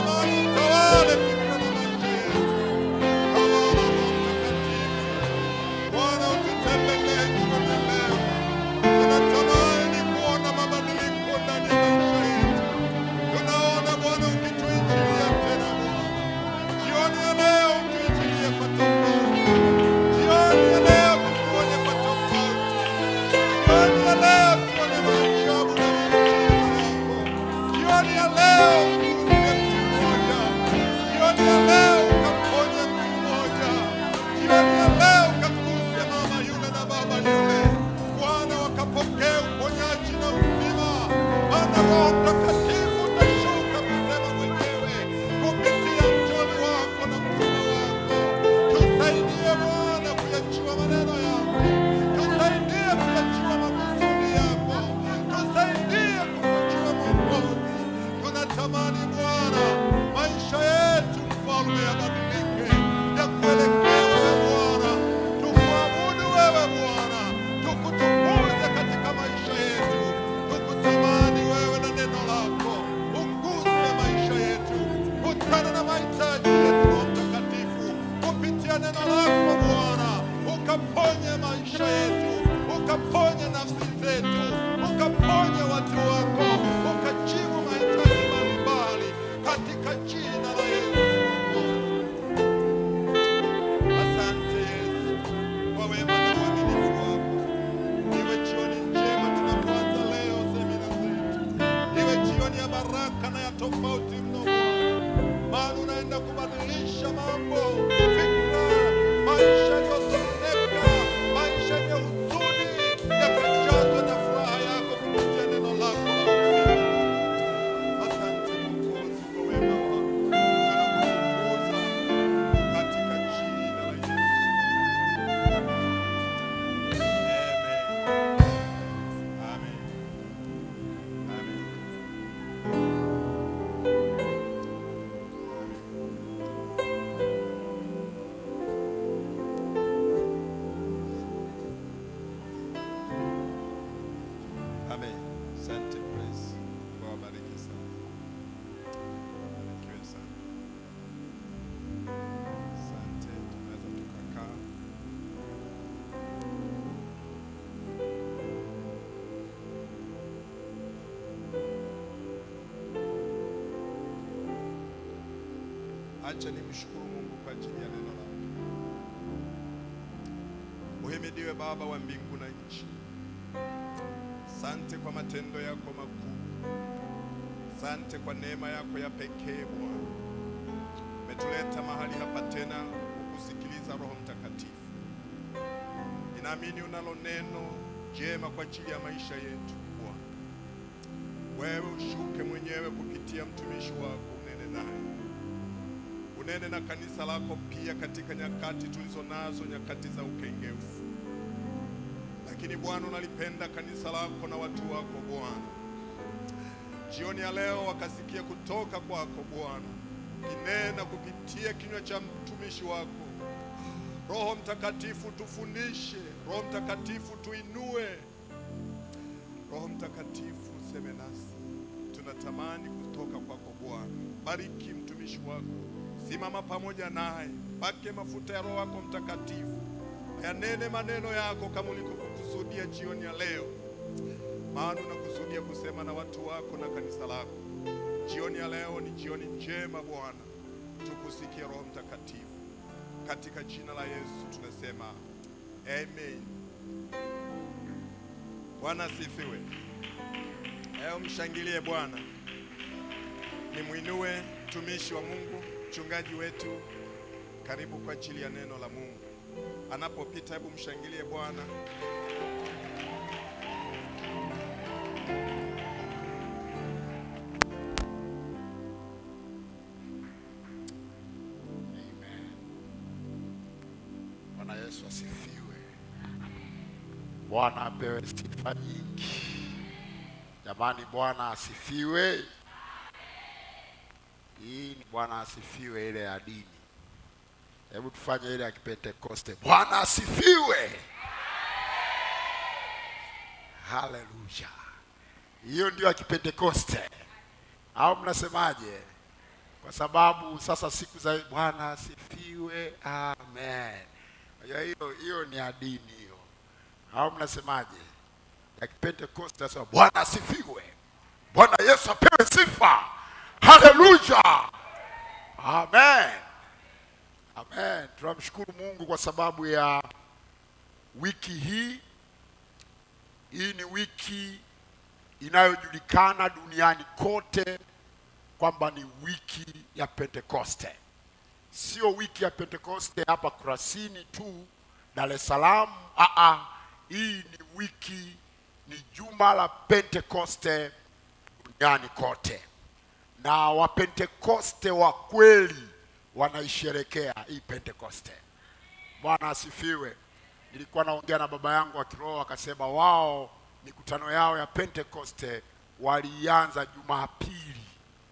Natamani utawale fikra na maisha yetu. Tawala Roho Mtakatifu. Bwana ututembelee jioni ya leo. Tunatamani kuona mabadiliko ndani ya maisha yetu. Tunaona Bwana ukituinjilia tena Bwana. Jioni ya leo utuinjilie kwa tofauti. Jioni ya leo tukuone kwa tofauti. Jioni ya leo tuone maajabu na miujiza yako. Jioni ya leo uguse mtu mmoja. Jioni ya leo ukaponye mtu mmoja. Jioni ya leo ukaguse mama yule na baba yule. Bwana wakapokea uponyaji na uzima. Maana Roho Mtakatifu utashuka kusema mwenyewe kupitia mjoli wako na mtume wako. Tusaidie Bwana kuyajua maneno yako. Tusaidie kuyajua makusudi yako. Tusaidie kumjua Mwokozi. Tunatamani Bwana maisha yetu mfalme yabadilike, yakuelekea wewe Bwana, tukuabudu wewe Bwana, tukutukuze katika maisha yetu, tukutamani wewe na neno lako, uguse maisha yetu, kutana na mahitaji yetu, Roho Mtakatifu, kupitia neno lako Bwana, ukaponye maisha yetu, ukaponye nafsi zetu, ukaponye watu wako, ukajibu mahitaji mbalimbali katika jina la Yesu. Asante Yesu kwa wema na uaminifu wako. Iwe jioni njema tunapoanza leo semina zetu, iwe jioni ya baraka na ya tofauti mno Bwana, maana unaenda kubadilisha mambo, fikra, maisha yaliyosoneka, maisha yenye huzuni yakajazwa na furaha yako kupitia neno lako la uzima. Asante Mwokozi kwa wema wako, tunakutukuza katika jina la Yesu. Amen. Amen. Amen. Amen. Asante praise. Mungu awabariki sana. Barikiwe sana. Asante, tunaweza tukakaa. Acha nimshukuru Mungu kwa ajili ya neno lake. Uhimidiwe Baba wa mbingu na nchi. Sante kwa matendo yako makuu. Sante kwa neema yako ya pekee Bwana. Umetuleta mahali hapa tena kukusikiliza Roho Mtakatifu. Ninaamini unalo neno jema kwa ajili ya maisha yetu Bwana. Wewe ushuke mwenyewe kupitia mtumishi wako, unene naye, unene na kanisa lako pia katika nyakati tulizo nazo, nyakati za ukengeufu. Lakini Bwana, unalipenda kanisa lako na watu wako Bwana. Jioni ya leo wakasikia kutoka kwako Bwana, ukinena kupitia kinywa cha mtumishi wako. Roho Mtakatifu tufundishe, Roho Mtakatifu tuinue, Roho Mtakatifu useme nasi, tunatamani kutoka kwako Bwana. Bariki mtumishi wako, simama pamoja naye, pake mafuta ya Roho wako Mtakatifu, yanene maneno yako kama ulivyokusudia jioni ya leo, maana unakusudia kusema na watu wako na kanisa lako. Jioni ya leo ni jioni njema Bwana, tukusikie Roho Mtakatifu, katika jina la Yesu tunasema amen. Bwana asifiwe. Leo mshangilie Bwana, nimwinue mtumishi wa Mungu, mchungaji wetu. Karibu kwa ajili ya neno la Mungu. Anapopita, hebu mshangilie Bwana. Bwana Yesu asifiwe. Bwana apewe sifa nyingi. Jamani, Bwana asifiwe. Hii ni Bwana asifiwe ile ya dini. Hebu tufanye ile ya Kipentekoste. Bwana asifiwe. Haleluya. Hiyo ndio ya Kipentekoste, au mnasemaje? kwa sababu sasa siku za Bwana asifiwe, amen. Unajua hiyo hiyo ni ya dini hiyo, au mnasemaje? Ya Kipentekoste nasema Bwana asifiwe, Bwana Yesu apewe sifa, haleluya, amen, amen. Tunamshukuru Mungu kwa sababu ya wiki hii. Hii ni wiki inayojulikana duniani kote kwamba ni wiki ya Pentekoste. Sio wiki ya Pentekoste hapa Kurasini tu Dar es Salaam. Aa, hii ni wiki, ni juma la Pentekoste duniani kote, na Wapentekoste wa kweli wanaisherekea hii Pentekoste. Bwana asifiwe. Nilikuwa naongea na baba yangu wa kiroho akasema wao mikutano yao ya Pentekoste walianza Jumapili,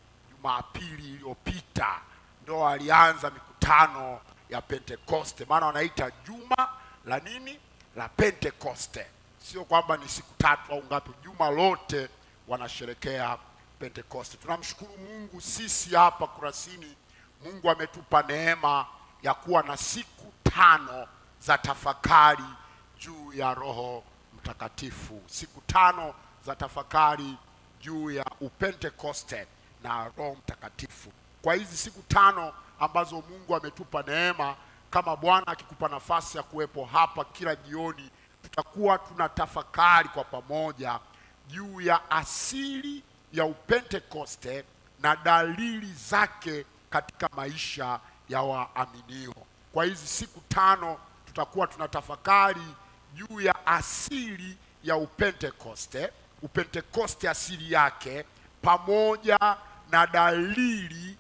Jumapili iliyopita ndo walianza mikutano ya Pentekoste, maana wanaita juma la nini la Pentekoste. Sio kwamba ni siku tatu au ngapi, juma lote wanasherekea Pentekoste. Tunamshukuru Mungu, sisi hapa Kurasini, Mungu ametupa neema ya kuwa na siku tano za tafakari juu ya Roho Mtakatifu, siku tano za tafakari juu ya upentekoste na Roho Mtakatifu. Kwa hizi siku tano ambazo Mungu ametupa neema, kama Bwana akikupa nafasi ya kuwepo hapa kila jioni, tutakuwa tuna tafakari kwa pamoja juu ya asili ya upentekoste na dalili zake katika maisha ya waaminio. Kwa hizi siku tano tutakuwa tunatafakari juu ya asili ya upentekoste, upentekoste asili yake, pamoja na dalili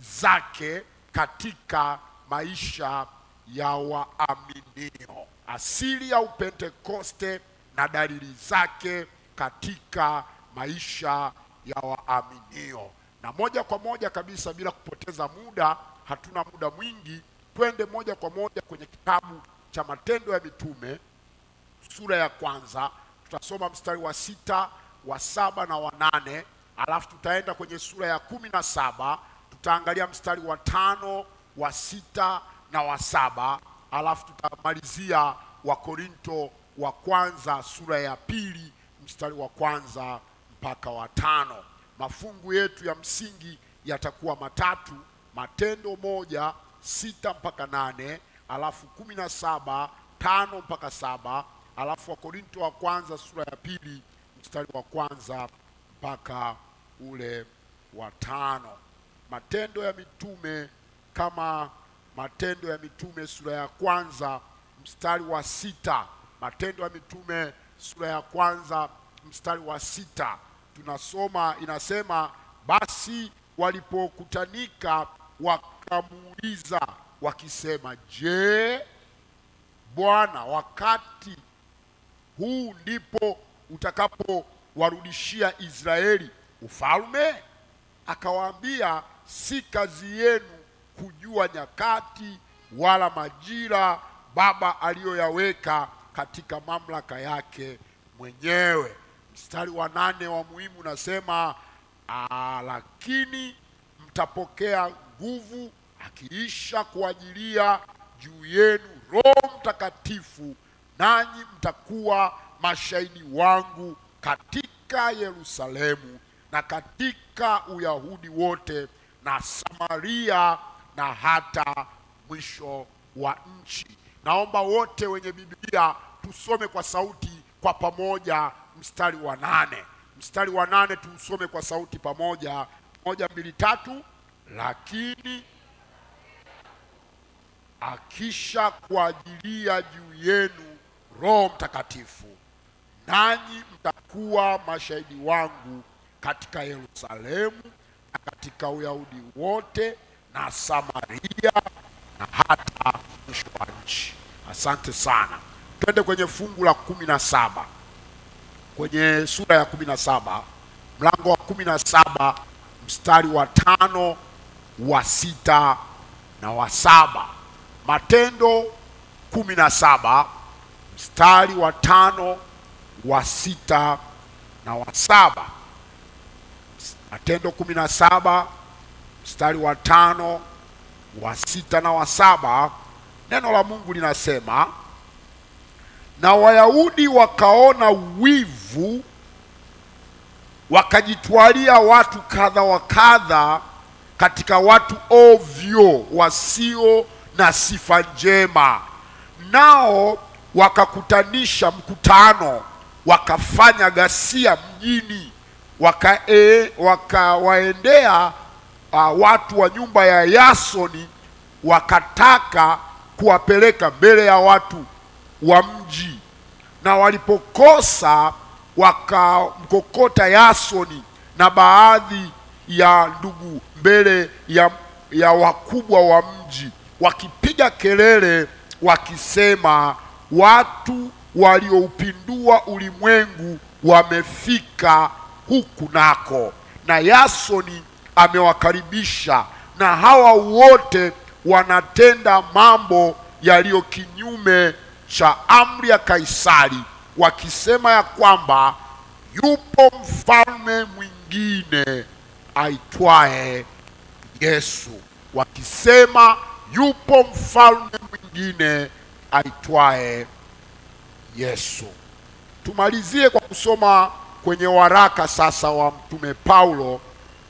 zake katika maisha ya waaminio. Asili ya upentekoste na dalili zake katika maisha ya waaminio. Na moja kwa moja kabisa, bila kupoteza muda, hatuna muda mwingi, twende moja kwa moja kwenye kitabu cha Matendo ya Mitume sura ya kwanza. Tutasoma mstari wa sita, wa saba na wa nane, alafu tutaenda kwenye sura ya kumi na saba tutaangalia mstari wa tano, wa sita na wa saba, alafu tutamalizia Wakorinto wa kwanza sura ya pili mstari wa kwanza mpaka wa tano. Mafungu yetu ya msingi yatakuwa matatu: Matendo moja sita mpaka nane, alafu kumi na saba tano mpaka saba, alafu Wakorinto wa kwanza sura ya pili mstari wa kwanza mpaka ule wa tano. Matendo ya Mitume kama Matendo ya Mitume sura ya kwanza mstari wa sita. Matendo ya Mitume sura ya kwanza mstari wa sita tunasoma, inasema basi walipokutanika wakamuuliza wakisema, je, Bwana, wakati huu ndipo utakapowarudishia Israeli ufalme? Akawaambia, si kazi yenu kujua nyakati wala majira Baba aliyoyaweka katika mamlaka yake mwenyewe. Mstari wa nane wa muhimu unasema "Ah, lakini mtapokea nguvu akiisha kuajilia juu yenu Roho Mtakatifu, nanyi mtakuwa mashahidi wangu katika Yerusalemu na katika Uyahudi wote na Samaria na hata mwisho wa nchi. Naomba wote wenye Biblia tusome kwa sauti kwa pamoja mstari wa nane. Mstari wa nane tuusome kwa sauti pamoja, moja, mbili, tatu. Lakini akisha kuajilia juu yenu Roho Mtakatifu, nanyi mtakuwa mashahidi wangu katika Yerusalemu na katika Uyahudi wote na Samaria na hata mwisho wa nchi. Asante sana. Twende kwenye fungu la kumi na saba kwenye sura ya kumi na saba mlango wa kumi na saba mstari wa tano wa sita na wa saba Matendo kumi na saba mstari wa tano wa sita na wa saba Matendo kumi na saba mstari wa tano wa sita na wa saba neno la mungu linasema na wayahudi wakaona wivu wakajitwalia watu kadha wa kadha katika watu ovyo wasio na sifa njema nao wakakutanisha mkutano wakafanya ghasia mjini waka e, wakawaendea uh, watu wa nyumba ya yasoni wakataka kuwapeleka mbele ya watu wa mji na walipokosa wakamkokota yasoni na baadhi ya ndugu mbele ya, ya wakubwa wa mji wakipiga kelele wakisema watu walioupindua ulimwengu wamefika huku nako na yasoni amewakaribisha na hawa wote wanatenda mambo yaliyo kinyume cha amri ya kaisari wakisema ya kwamba yupo mfalme mwingine aitwaye yesu wakisema yupo mfalme mwingine aitwaye yesu tumalizie kwa kusoma kwenye waraka sasa wa mtume paulo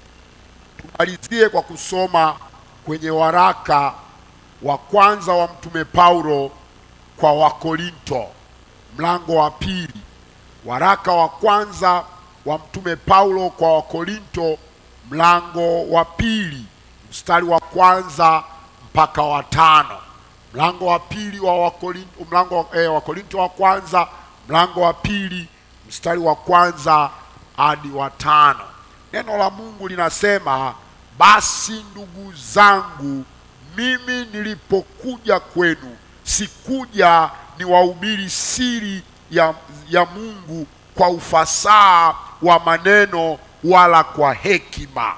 tumalizie kwa kusoma kwenye waraka wa kwanza wa mtume paulo kwa wakorinto mlango wa pili waraka wa kwanza wa mtume paulo kwa wakorinto mlango wa pili mstari wa kwanza mpaka wa tano mlango wa pili wa wakorinto mlango eh, wa korinto wa kwanza mlango wa pili mstari wa kwanza hadi wa tano neno la mungu linasema basi ndugu zangu mimi nilipokuja kwenu sikuja niwahubiri siri ya, ya mungu kwa ufasaha wa maneno wala kwa hekima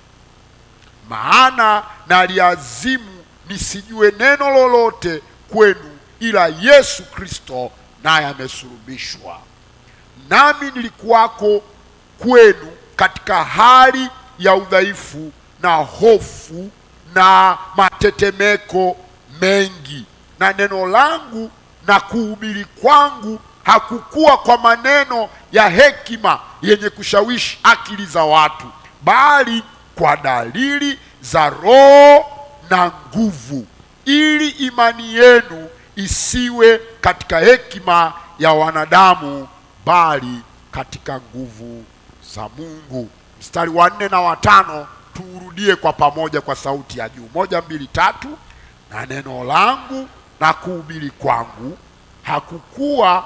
maana naliazimu nisijue neno lolote kwenu ila yesu kristo naye amesulubishwa nami nilikuwako kwenu katika hali ya udhaifu na hofu na matetemeko mengi na neno langu na kuhubiri kwangu hakukuwa kwa maneno ya hekima yenye kushawishi akili za watu bali kwa dalili za roho na nguvu ili imani yenu isiwe katika hekima ya wanadamu bali katika nguvu za mungu mstari wa nne na watano tuurudie kwa pamoja kwa sauti ya juu moja mbili tatu na neno langu na kuhubiri kwangu hakukuwa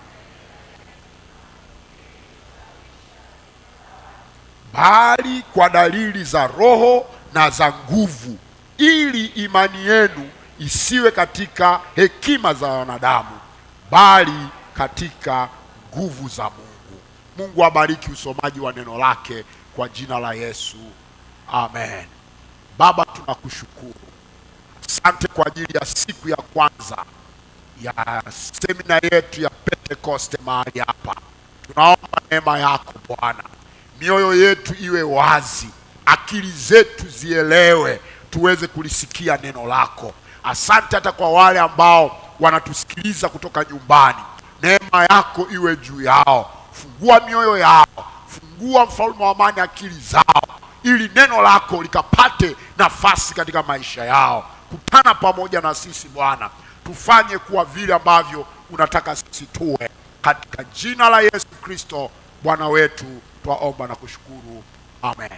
bali kwa dalili za roho na za nguvu ili imani yenu isiwe katika hekima za wanadamu bali katika nguvu za mungu mungu abariki usomaji wa neno lake kwa jina la yesu amen baba tunakushukuru asante kwa ajili ya siku ya kwanza ya semina yetu ya pentekoste mahali hapa tunaomba neema yako bwana mioyo yetu iwe wazi akili zetu zielewe tuweze kulisikia neno lako asante hata kwa wale ambao wanatusikiliza kutoka nyumbani neema yako iwe juu yao fungua mioyo yao fungua mfalme wa amani akili zao ili neno lako likapate nafasi katika maisha yao kutana pamoja na sisi bwana tufanye kuwa vile ambavyo unataka sisi tuwe katika jina la yesu kristo bwana wetu twaomba na kushukuru amen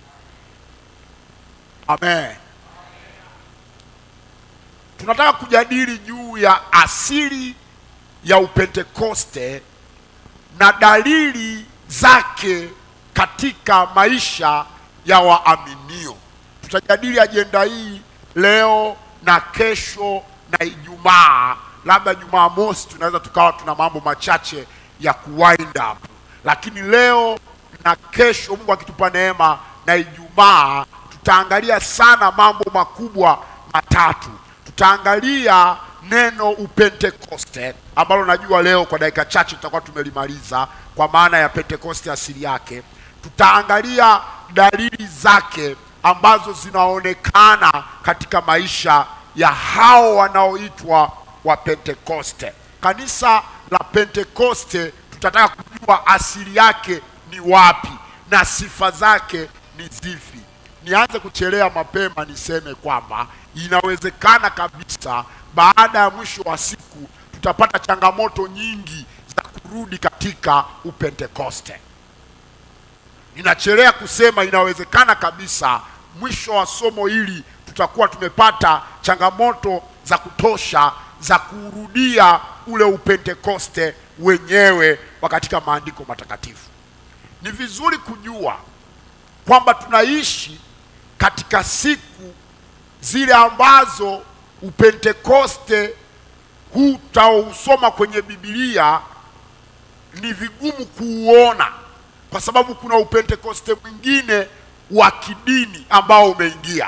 amen tunataka kujadili juu ya asili ya upentekoste na dalili zake katika maisha ya waaminio tutajadili ajenda hii leo na kesho na ijumaa labda jumaa mosi tunaweza tukawa tuna mambo machache ya kuwind up lakini leo na kesho mungu akitupa neema na ijumaa tutaangalia sana mambo makubwa matatu tutaangalia neno upentekoste ambalo najua leo kwa dakika chache tutakuwa tumelimaliza kwa maana ya pentekoste asili yake tutaangalia dalili zake ambazo zinaonekana katika maisha ya hao wanaoitwa wa Pentekoste. Kanisa la Pentekoste tutataka kujua asili yake ni wapi na sifa zake ni zipi. Nianze kuchelea mapema niseme kwamba inawezekana kabisa baada ya mwisho wa siku tutapata changamoto nyingi za kurudi katika upentekoste. Ninachelea kusema inawezekana kabisa mwisho wa somo hili tutakuwa tumepata changamoto za kutosha za kurudia ule upentekoste wenyewe wa katika maandiko matakatifu. Ni vizuri kujua kwamba tunaishi katika siku zile ambazo upentekoste huu tutaousoma kwenye Biblia ni vigumu kuuona kwa sababu kuna upentekoste mwingine wa kidini ambao umeingia,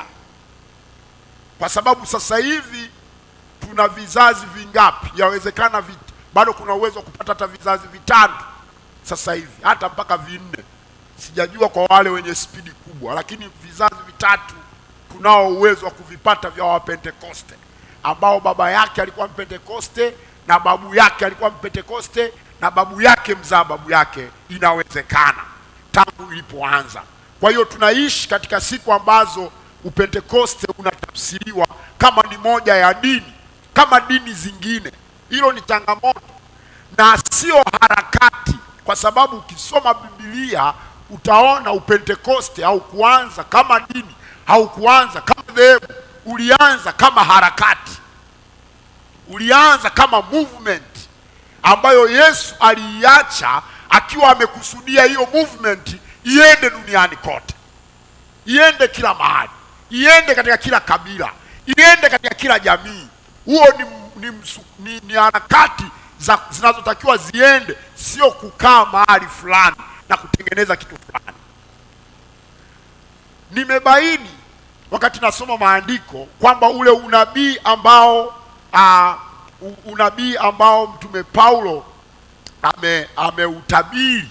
kwa sababu sasa hivi tuna vizazi vingapi? Yawezekana vi, bado kuna uwezo wa kupata hata vizazi vitano sasa hivi, hata mpaka vinne, sijajua kwa wale wenye spidi kubwa, lakini vizazi vitatu tunao uwezo wa kuvipata vya Wapentekoste ambao baba yake alikuwa Mpentekoste na babu yake alikuwa Mpentekoste na babu yake mzaa babu yake. Inawezekana tangu ilipoanza. Kwa hiyo tunaishi katika siku ambazo upentekoste unatafsiriwa kama ni moja ya dini kama dini zingine. Hilo ni changamoto na sio harakati, kwa sababu ukisoma Biblia utaona upentekoste haukuanza kama dini, haukuanza kama dhehebu, ulianza kama harakati, ulianza kama movement ambayo Yesu aliiacha akiwa amekusudia hiyo movement iende duniani kote, iende kila mahali, iende katika kila kabila, iende katika kila jamii. Huo ni, ni, msu- ni, ni harakati za zinazotakiwa ziende, sio kukaa mahali fulani na kutengeneza kitu fulani. Nimebaini wakati nasoma maandiko kwamba ule unabii ambao uh, unabii ambao mtume Paulo ame ameutabiri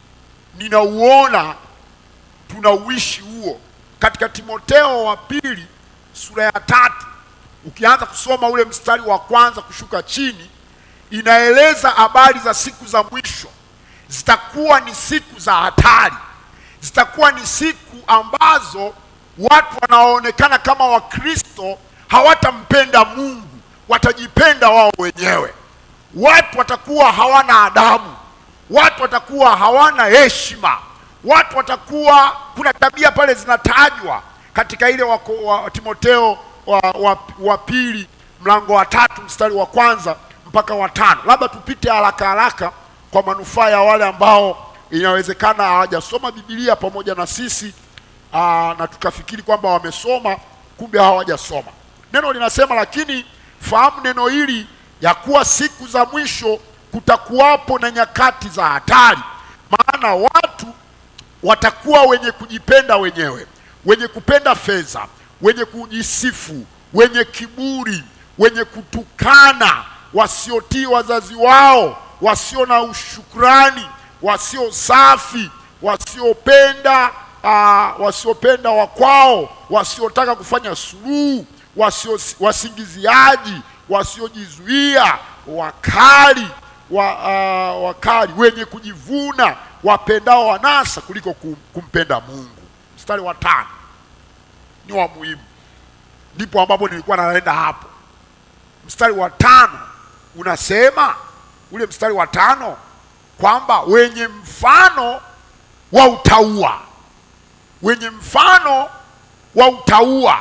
ninauona tunauishi huo katika Timoteo wa pili sura ya tatu ukianza kusoma ule mstari wa kwanza kushuka chini inaeleza habari za siku za mwisho zitakuwa ni siku za hatari zitakuwa ni siku ambazo watu wanaoonekana kama wakristo hawatampenda mungu watajipenda wao wenyewe watu watakuwa hawana adabu watu watakuwa hawana heshima watu watakuwa kuna tabia pale zinatajwa katika ile wa, wa timoteo wa, wa, wa pili mlango wa tatu mstari wa kwanza mpaka wa tano labda tupite haraka haraka kwa manufaa ya wale ambao inawezekana hawajasoma bibilia pamoja na sisi aa, na tukafikiri kwamba wamesoma kumbe hawajasoma neno linasema lakini fahamu neno hili ya kuwa siku za mwisho kutakuwapo na nyakati za hatari maana watu watakuwa wenye kujipenda wenyewe wenye kupenda fedha wenye kujisifu wenye kiburi wenye kutukana wasiotii wazazi wao wasio na ushukrani wasio safi wasiopenda uh, wasiopenda wakwao wasiotaka kufanya suluhu wasio wasingiziaji wasiojizuia wakali wa, uh, wakali wenye kujivuna wapendao wanasa kuliko kum, kumpenda Mungu. Mstari wa tano ni wa muhimu, ndipo ambapo nilikuwa naenda hapo. Mstari wa tano unasema ule mstari wa tano kwamba wenye mfano wa utaua, wenye mfano wa utaua,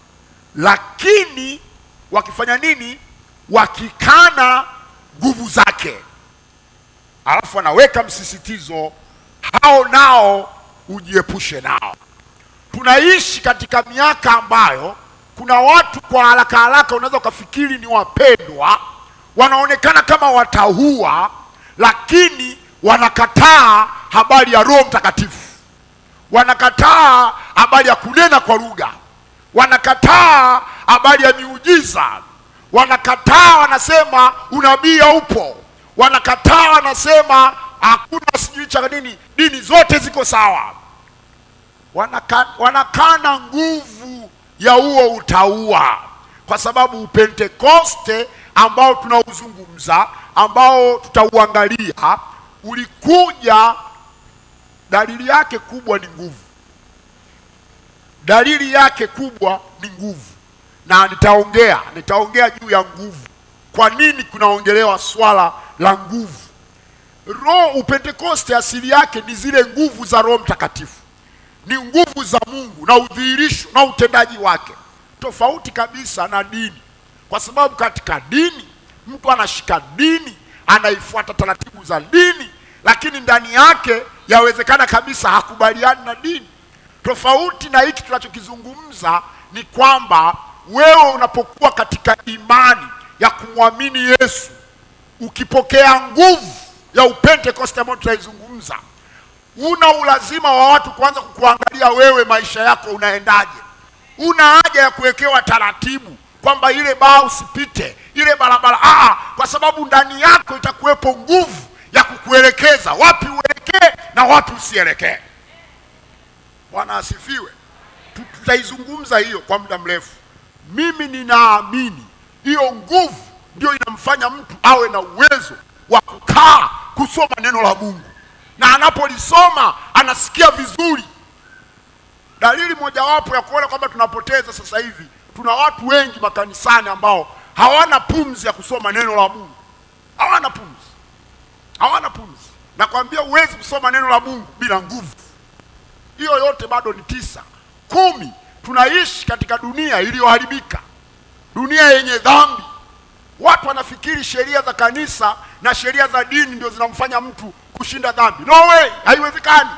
lakini wakifanya nini? Wakikana nguvu zake. Alafu anaweka msisitizo, hao nao ujiepushe nao. Tunaishi katika miaka ambayo kuna watu kwa haraka haraka unaweza ukafikiri ni wapendwa, wanaonekana kama wataua, lakini wanakataa habari ya Roho Mtakatifu, wanakataa habari ya kunena kwa lugha, wanakataa habari ya miujiza, wanakataa, wanasema unabii haupo, wanakataa, wanasema hakuna sijui cha nini, dini zote ziko sawa. wanaka- wanakana nguvu ya huo utaua, kwa sababu upentekoste ambao tunauzungumza ambao tutauangalia ulikuja, dalili yake kubwa ni nguvu dalili yake kubwa ni nguvu, na nitaongea nitaongea juu ya nguvu. Kwa nini kunaongelewa swala la nguvu? Roho Upentekoste asili yake ni zile nguvu za Roho Mtakatifu, ni nguvu za Mungu na udhihirisho na utendaji wake, tofauti kabisa na dini, kwa sababu katika dini mtu anashika dini, anaifuata taratibu za dini, lakini ndani yake yawezekana kabisa hakubaliani na dini. Tofauti na hiki tunachokizungumza ni kwamba wewe unapokuwa katika imani ya kumwamini Yesu, ukipokea nguvu ya upentekoste ambayo tunaizungumza, una ulazima wa watu kuanza kukuangalia wewe, maisha yako unaendaje. Una haja ya kuwekewa taratibu kwamba ile baa usipite, ile barabara aa, kwa sababu ndani yako itakuwepo nguvu ya kukuelekeza wapi uelekee na wapi usielekee. Bwana asifiwe. Tu- Tutaizungumza hiyo kwa muda mrefu. Mimi ninaamini hiyo nguvu ndio inamfanya mtu awe na uwezo wa kukaa kusoma neno la Mungu, na anapolisoma anasikia vizuri. Dalili mojawapo ya kuona kwamba tunapoteza sasa hivi, tuna watu wengi makanisani ambao hawana pumzi ya kusoma neno la Mungu, hawana pumzi, hawana pumzi. Nakwambia huwezi kusoma neno la Mungu bila nguvu hiyo yote bado ni tisa. Kumi, tunaishi katika dunia iliyoharibika, dunia yenye dhambi. Watu wanafikiri sheria za kanisa na sheria za dini ndio zinamfanya mtu kushinda dhambi. No way, haiwezekani.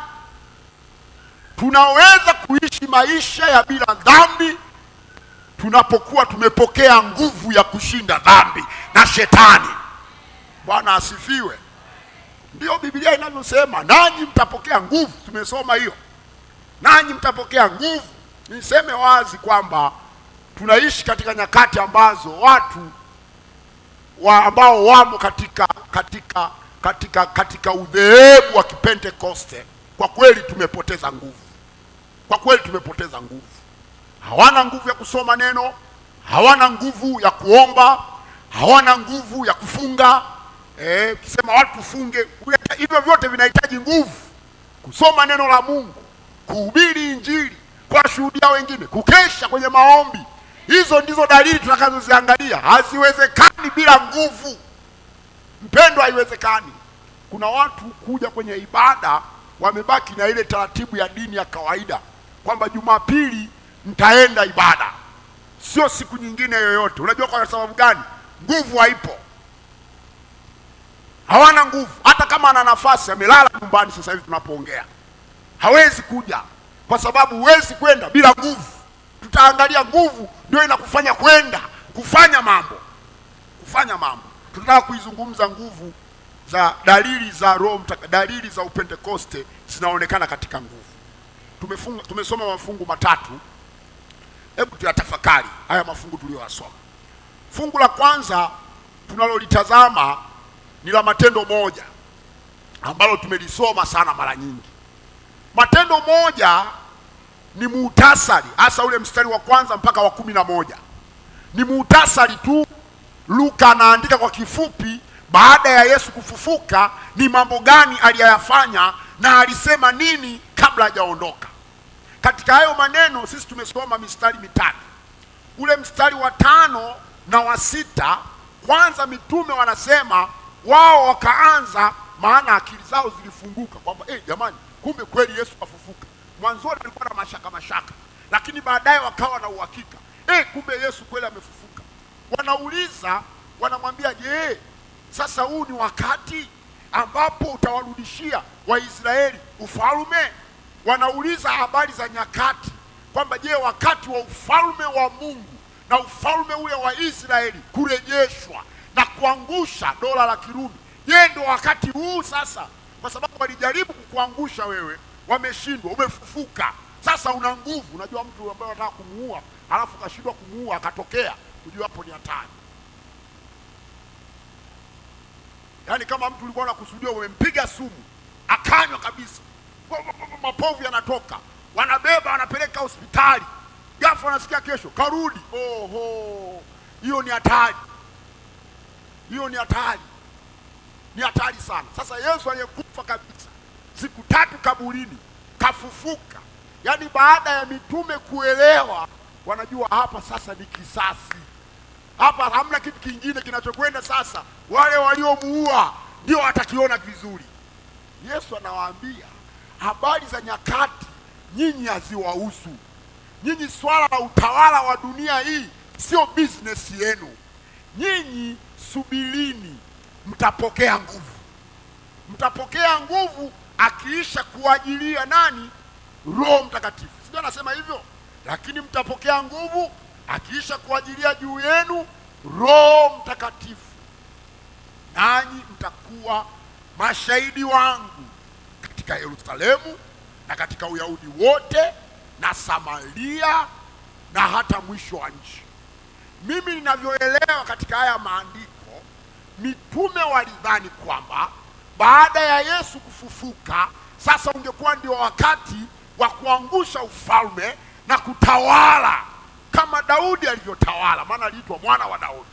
Tunaweza kuishi maisha ya bila dhambi tunapokuwa tumepokea nguvu ya kushinda dhambi na shetani. Bwana asifiwe. Ndiyo Biblia inavyosema, nanyi mtapokea nguvu. Tumesoma hiyo nanyi mtapokea nguvu. Niseme wazi kwamba tunaishi katika nyakati ambazo watu wa ambao wamo katika katika katika katika udhehebu wa Kipentekoste, kwa kweli tumepoteza nguvu, kwa kweli tumepoteza nguvu. Hawana nguvu ya kusoma neno, hawana nguvu ya kuomba, hawana nguvu ya kufunga. Eh, ukisema watu tufunge, hivyo vyote vinahitaji nguvu. Kusoma neno la Mungu, kuhubiri Injili, kuwashuhudia wengine, kukesha kwenye maombi, hizo ndizo dalili tutakazoziangalia. Haziwezekani bila nguvu, mpendwa, haiwezekani. Kuna watu kuja kwenye ibada wamebaki na ile taratibu ya dini ya kawaida kwamba Jumapili mtaenda ibada, sio siku nyingine yoyote. Unajua kwa sababu gani? Nguvu haipo, hawana nguvu. Hata kama ana nafasi, amelala nyumbani sasa hivi tunapoongea, hawezi kuja kwa sababu huwezi kwenda bila nguvu. Tutaangalia nguvu ndio inakufanya kwenda kufanya mambo, kufanya mambo. Tunataka kuizungumza nguvu za dalili za Roho Mtaka, dalili za Upentekoste zinaonekana katika nguvu. Tumefunga, tumesoma mafungu matatu. Hebu tuyatafakari haya mafungu tuliyoyasoma. Fungu la kwanza tunalolitazama ni la Matendo moja ambalo tumelisoma sana mara nyingi. Matendo moja ni muhtasari, hasa ule mstari wa kwanza mpaka wa kumi na moja ni muhtasari tu. Luka anaandika kwa kifupi, baada ya Yesu kufufuka ni mambo gani aliyayafanya na alisema nini kabla hajaondoka. Katika hayo maneno sisi tumesoma mistari mitatu. Ule mstari wa tano na wa sita, kwanza mitume wanasema wao wakaanza, maana akili zao zilifunguka kwamba eh, jamani, kumbe kweli Yesu afufuka. Mwanzoni walikuwa na mashaka mashaka, lakini baadaye wakawa na uhakika eh, kumbe Yesu kweli amefufuka. Wanauliza, wanamwambia, je, sasa huu ni wakati ambapo utawarudishia Waisraeli ufalme? Wanauliza habari za nyakati kwamba je, wakati wa ufalme wa Mungu na ufalme ule wa Israeli kurejeshwa na kuangusha dola la Kirumi, je, ndio wakati huu sasa? Kwa sababu walijaribu kukuangusha wewe, wameshindwa, umefufuka sasa, una nguvu. Unajua mtu ambaye anataka kumuua alafu kashindwa kumuua akatokea, unajua hapo ni hatari. Yaani kama mtu ulikuwa unakusudia umempiga sumu akanywa kabisa, mapovu yanatoka, wanabeba wanapeleka hospitali, ghafla wanasikia kesho karudi. Oho, hiyo ni hatari, hiyo ni hatari, ni hatari sana. Sasa Yesu aliyekufa kabisa siku tatu kaburini, kafufuka, yaani baada ya mitume kuelewa, wanajua hapa sasa ni kisasi hapa hamna kitu kingine kinachokwenda sasa. Wale waliomuua ndio watakiona vizuri. Yesu anawaambia habari za nyakati nyinyi haziwahusu nyinyi. Swala la utawala wa dunia hii sio business yenu. Nyinyi subirini, mtapokea nguvu, mtapokea nguvu akiisha kuajilia nani? Roho Mtakatifu, sio anasema hivyo? Lakini mtapokea nguvu akiisha kuajilia juu yenu Roho Mtakatifu, nanyi mtakuwa mashahidi wangu katika Yerusalemu na katika Uyahudi wote na Samaria na hata mwisho wa nchi. Mimi ninavyoelewa katika haya maandiko, mitume walidhani kwamba baada ya Yesu kufufuka, sasa ungekuwa ndio wakati wa kuangusha ufalme na kutawala kama Daudi alivyotawala, maana aliitwa mwana wa Daudi.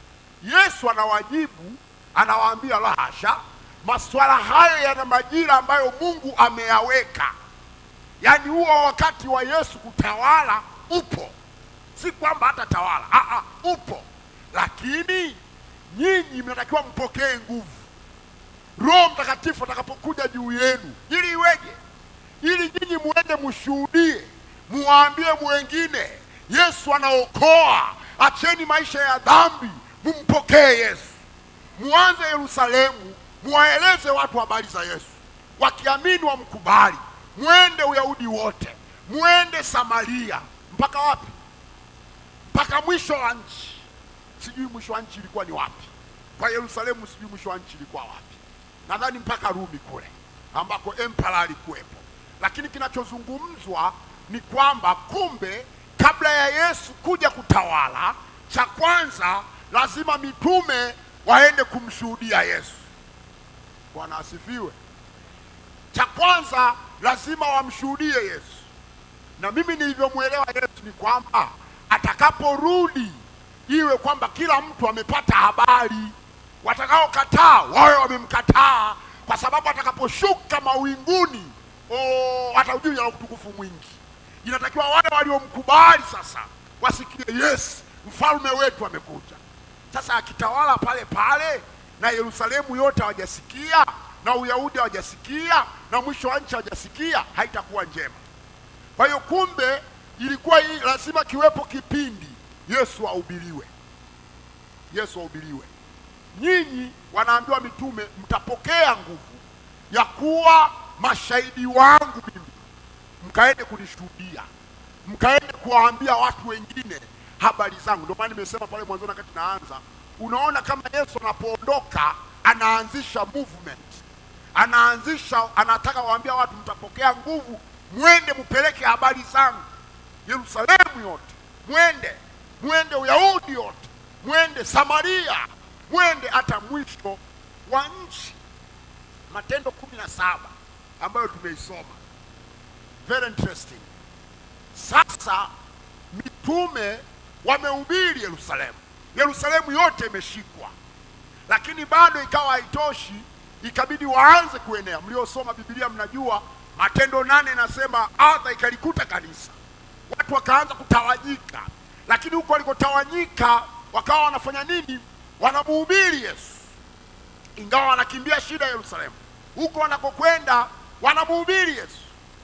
Yesu anawajibu, anawaambia la hasha, masuala hayo yana majira ambayo Mungu ameyaweka. Yaani huo wakati wa Yesu kutawala upo, si kwamba hata tawala Aa, upo, lakini nyinyi mnatakiwa mpokee nguvu Roho Mtakatifu atakapokuja juu yenu, ili iweje? Ili nyinyi muende mshuhudie, muwaambie mwengine Yesu anaokoa, acheni maisha ya dhambi, mumpokee Yesu. Muanze Yerusalemu, muwaeleze watu habari za Yesu, wakiamini wamkubali. Mwende Uyahudi wote, mwende Samaria, mpaka wapi? Mpaka mwisho wa nchi. Sijui mwisho wa nchi ilikuwa ni wapi. Kwa Yerusalemu sijui mwisho wa nchi ilikuwa wapi, nadhani mpaka Rumi kule ambako empara alikuwepo, lakini kinachozungumzwa ni kwamba kumbe kabla ya Yesu kuja kutawala, cha kwanza lazima mitume waende kumshuhudia Yesu. Bwana asifiwe. Cha kwanza lazima wamshuhudie Yesu, na mimi nilivyomwelewa Yesu ni kwamba atakaporudi iwe kwamba kila mtu amepata habari. Watakaokataa wawe wamemkataa, kwa sababu atakaposhuka mawinguni, oh, ataujia na utukufu mwingi inatakiwa wale waliomkubali sasa wasikie, yes, mfalme wetu amekuja. Sasa akitawala pale pale na Yerusalemu yote hawajasikia na Uyahudi hawajasikia na mwisho wa nchi hawajasikia, haitakuwa njema. Kwa hiyo, kumbe ilikuwa hii lazima kiwepo kipindi Yesu ahubiriwe, Yesu ahubiriwe. Nyinyi wanaambiwa mitume, mtapokea nguvu ya kuwa mashahidi wangu mimi mkaende kunishuhudia, mkaende kuwaambia watu wengine habari zangu. Ndio maana nimesema pale mwanzoni wakati naanza, unaona kama Yesu anapoondoka anaanzisha movement, anaanzisha, anataka waambia watu mtapokea nguvu, mwende mpeleke habari zangu Yerusalemu yote, mwende mwende Uyahudi yote, mwende Samaria, mwende hata mwisho wa nchi. Matendo kumi na saba ambayo tumeisoma very interesting. Sasa mitume wamehubiri Yerusalemu, Yerusalemu yote imeshikwa, lakini bado ikawa haitoshi, ikabidi waanze kuenea. Mliosoma Biblia mnajua Matendo nane inasema adha ikalikuta kanisa, watu wakaanza kutawanyika, lakini huko walikotawanyika wakawa wanafanya nini? Wanamuhubiri Yesu, ingawa wanakimbia shida ya Yerusalemu. Huko wanakokwenda wanamuhubiri Yesu.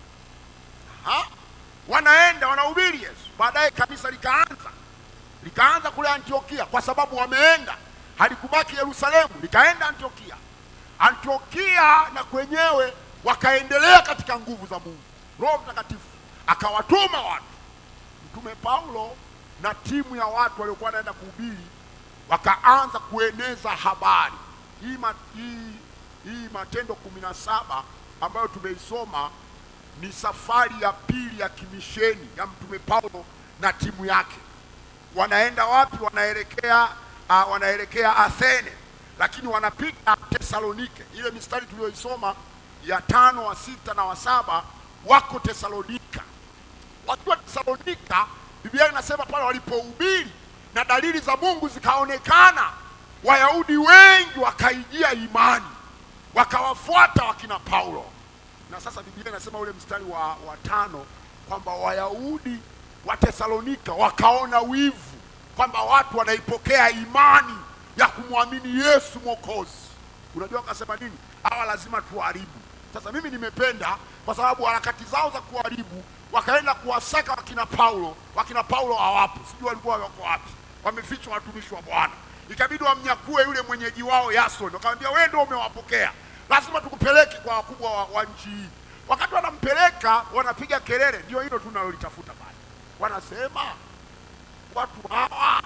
Ha? Wanaenda wanahubiri Yesu. Baadaye kanisa likaanza likaanza kule Antiokia, kwa sababu wameenda, halikubaki Yerusalemu, likaenda Antiokia. Antiokia na kwenyewe wakaendelea katika nguvu za Mungu. Roho Mtakatifu akawatuma watu, Mtume Paulo na timu ya watu waliokuwa wanaenda kuhubiri, wakaanza kueneza habari hii. ma- Hii, hii Matendo kumi na saba ambayo tumeisoma ni safari ya pili ya kimisheni ya Mtume Paulo na timu yake. Wanaenda wapi? Wanaelekea uh, wanaelekea Athene, lakini wanapita Tesalonike. Ile mistari tuliyoisoma ya tano wa sita na wa saba wako Tesalonika. Wakiwa Tesalonika, Biblia inasema pale walipohubiri na dalili za Mungu zikaonekana, Wayahudi wengi wakaijia imani, wakawafuata wakina Paulo. Na sasa Biblia inasema ule mstari wa, wa tano kwamba Wayahudi wa Tesalonika wakaona wivu kwamba watu wanaipokea imani ya kumwamini Yesu Mwokozi. Unajua wakasema nini? Hawa lazima tuharibu. Sasa mimi nimependa kwa sababu harakati zao za kuharibu, wakaenda kuwasaka wakina Paulo. Wakina Paulo hawapo, sijui walikuwa wako wapi, wamefichwa watumishi wa Bwana. Ikabidi wamnyakue yule mwenyeji wao Yason, wakamwambia wewe ndio umewapokea, lazima tukupeleke kwa wakubwa wa, wa nchi hii. Wakati wanampeleka wanapiga kelele, ndio hilo tunalolitafuta pale. Wanasema watu hawa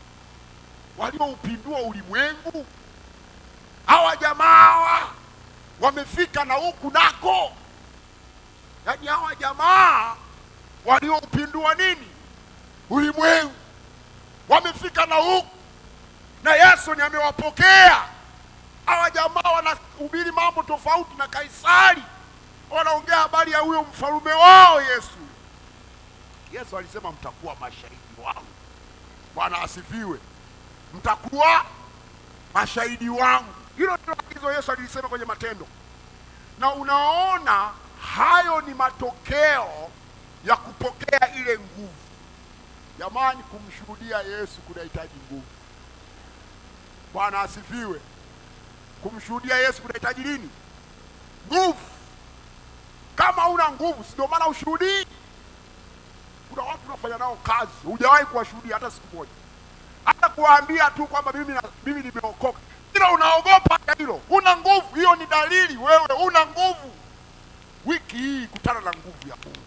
walioupindua ulimwengu, hawa jamaa hawa wamefika na huku nako, yaani hawa jamaa walioupindua nini ulimwengu wamefika na huku, na Yesu ni amewapokea hawa jamaa. Wanahubiri mambo tofauti na Kaisari, wanaongea habari ya huyo mfalume wao Yesu. Yesu alisema mtakuwa mashahidi wangu. Bwana asifiwe, mtakuwa mashahidi wangu. Hilo ndilo agizo Yesu alilisema kwenye Matendo, na unaona hayo ni matokeo ya kupokea ile nguvu. Jamani, kumshuhudia Yesu kunahitaji nguvu. Bwana asifiwe. Kumshuhudia Yesu kunahitaji nini? Nguvu. Kama una nguvu, si ndio maana ushuhudii. Kuna watu unafanya nao kazi, hujawahi kuwashuhudia hata siku moja, hata kuwaambia tu kwamba mimi na, mimi nimeokoka, ila unaogopa hata hilo. Una nguvu, hiyo ni dalili wewe una nguvu. Wiki hii kutana na nguvu ya Mungu,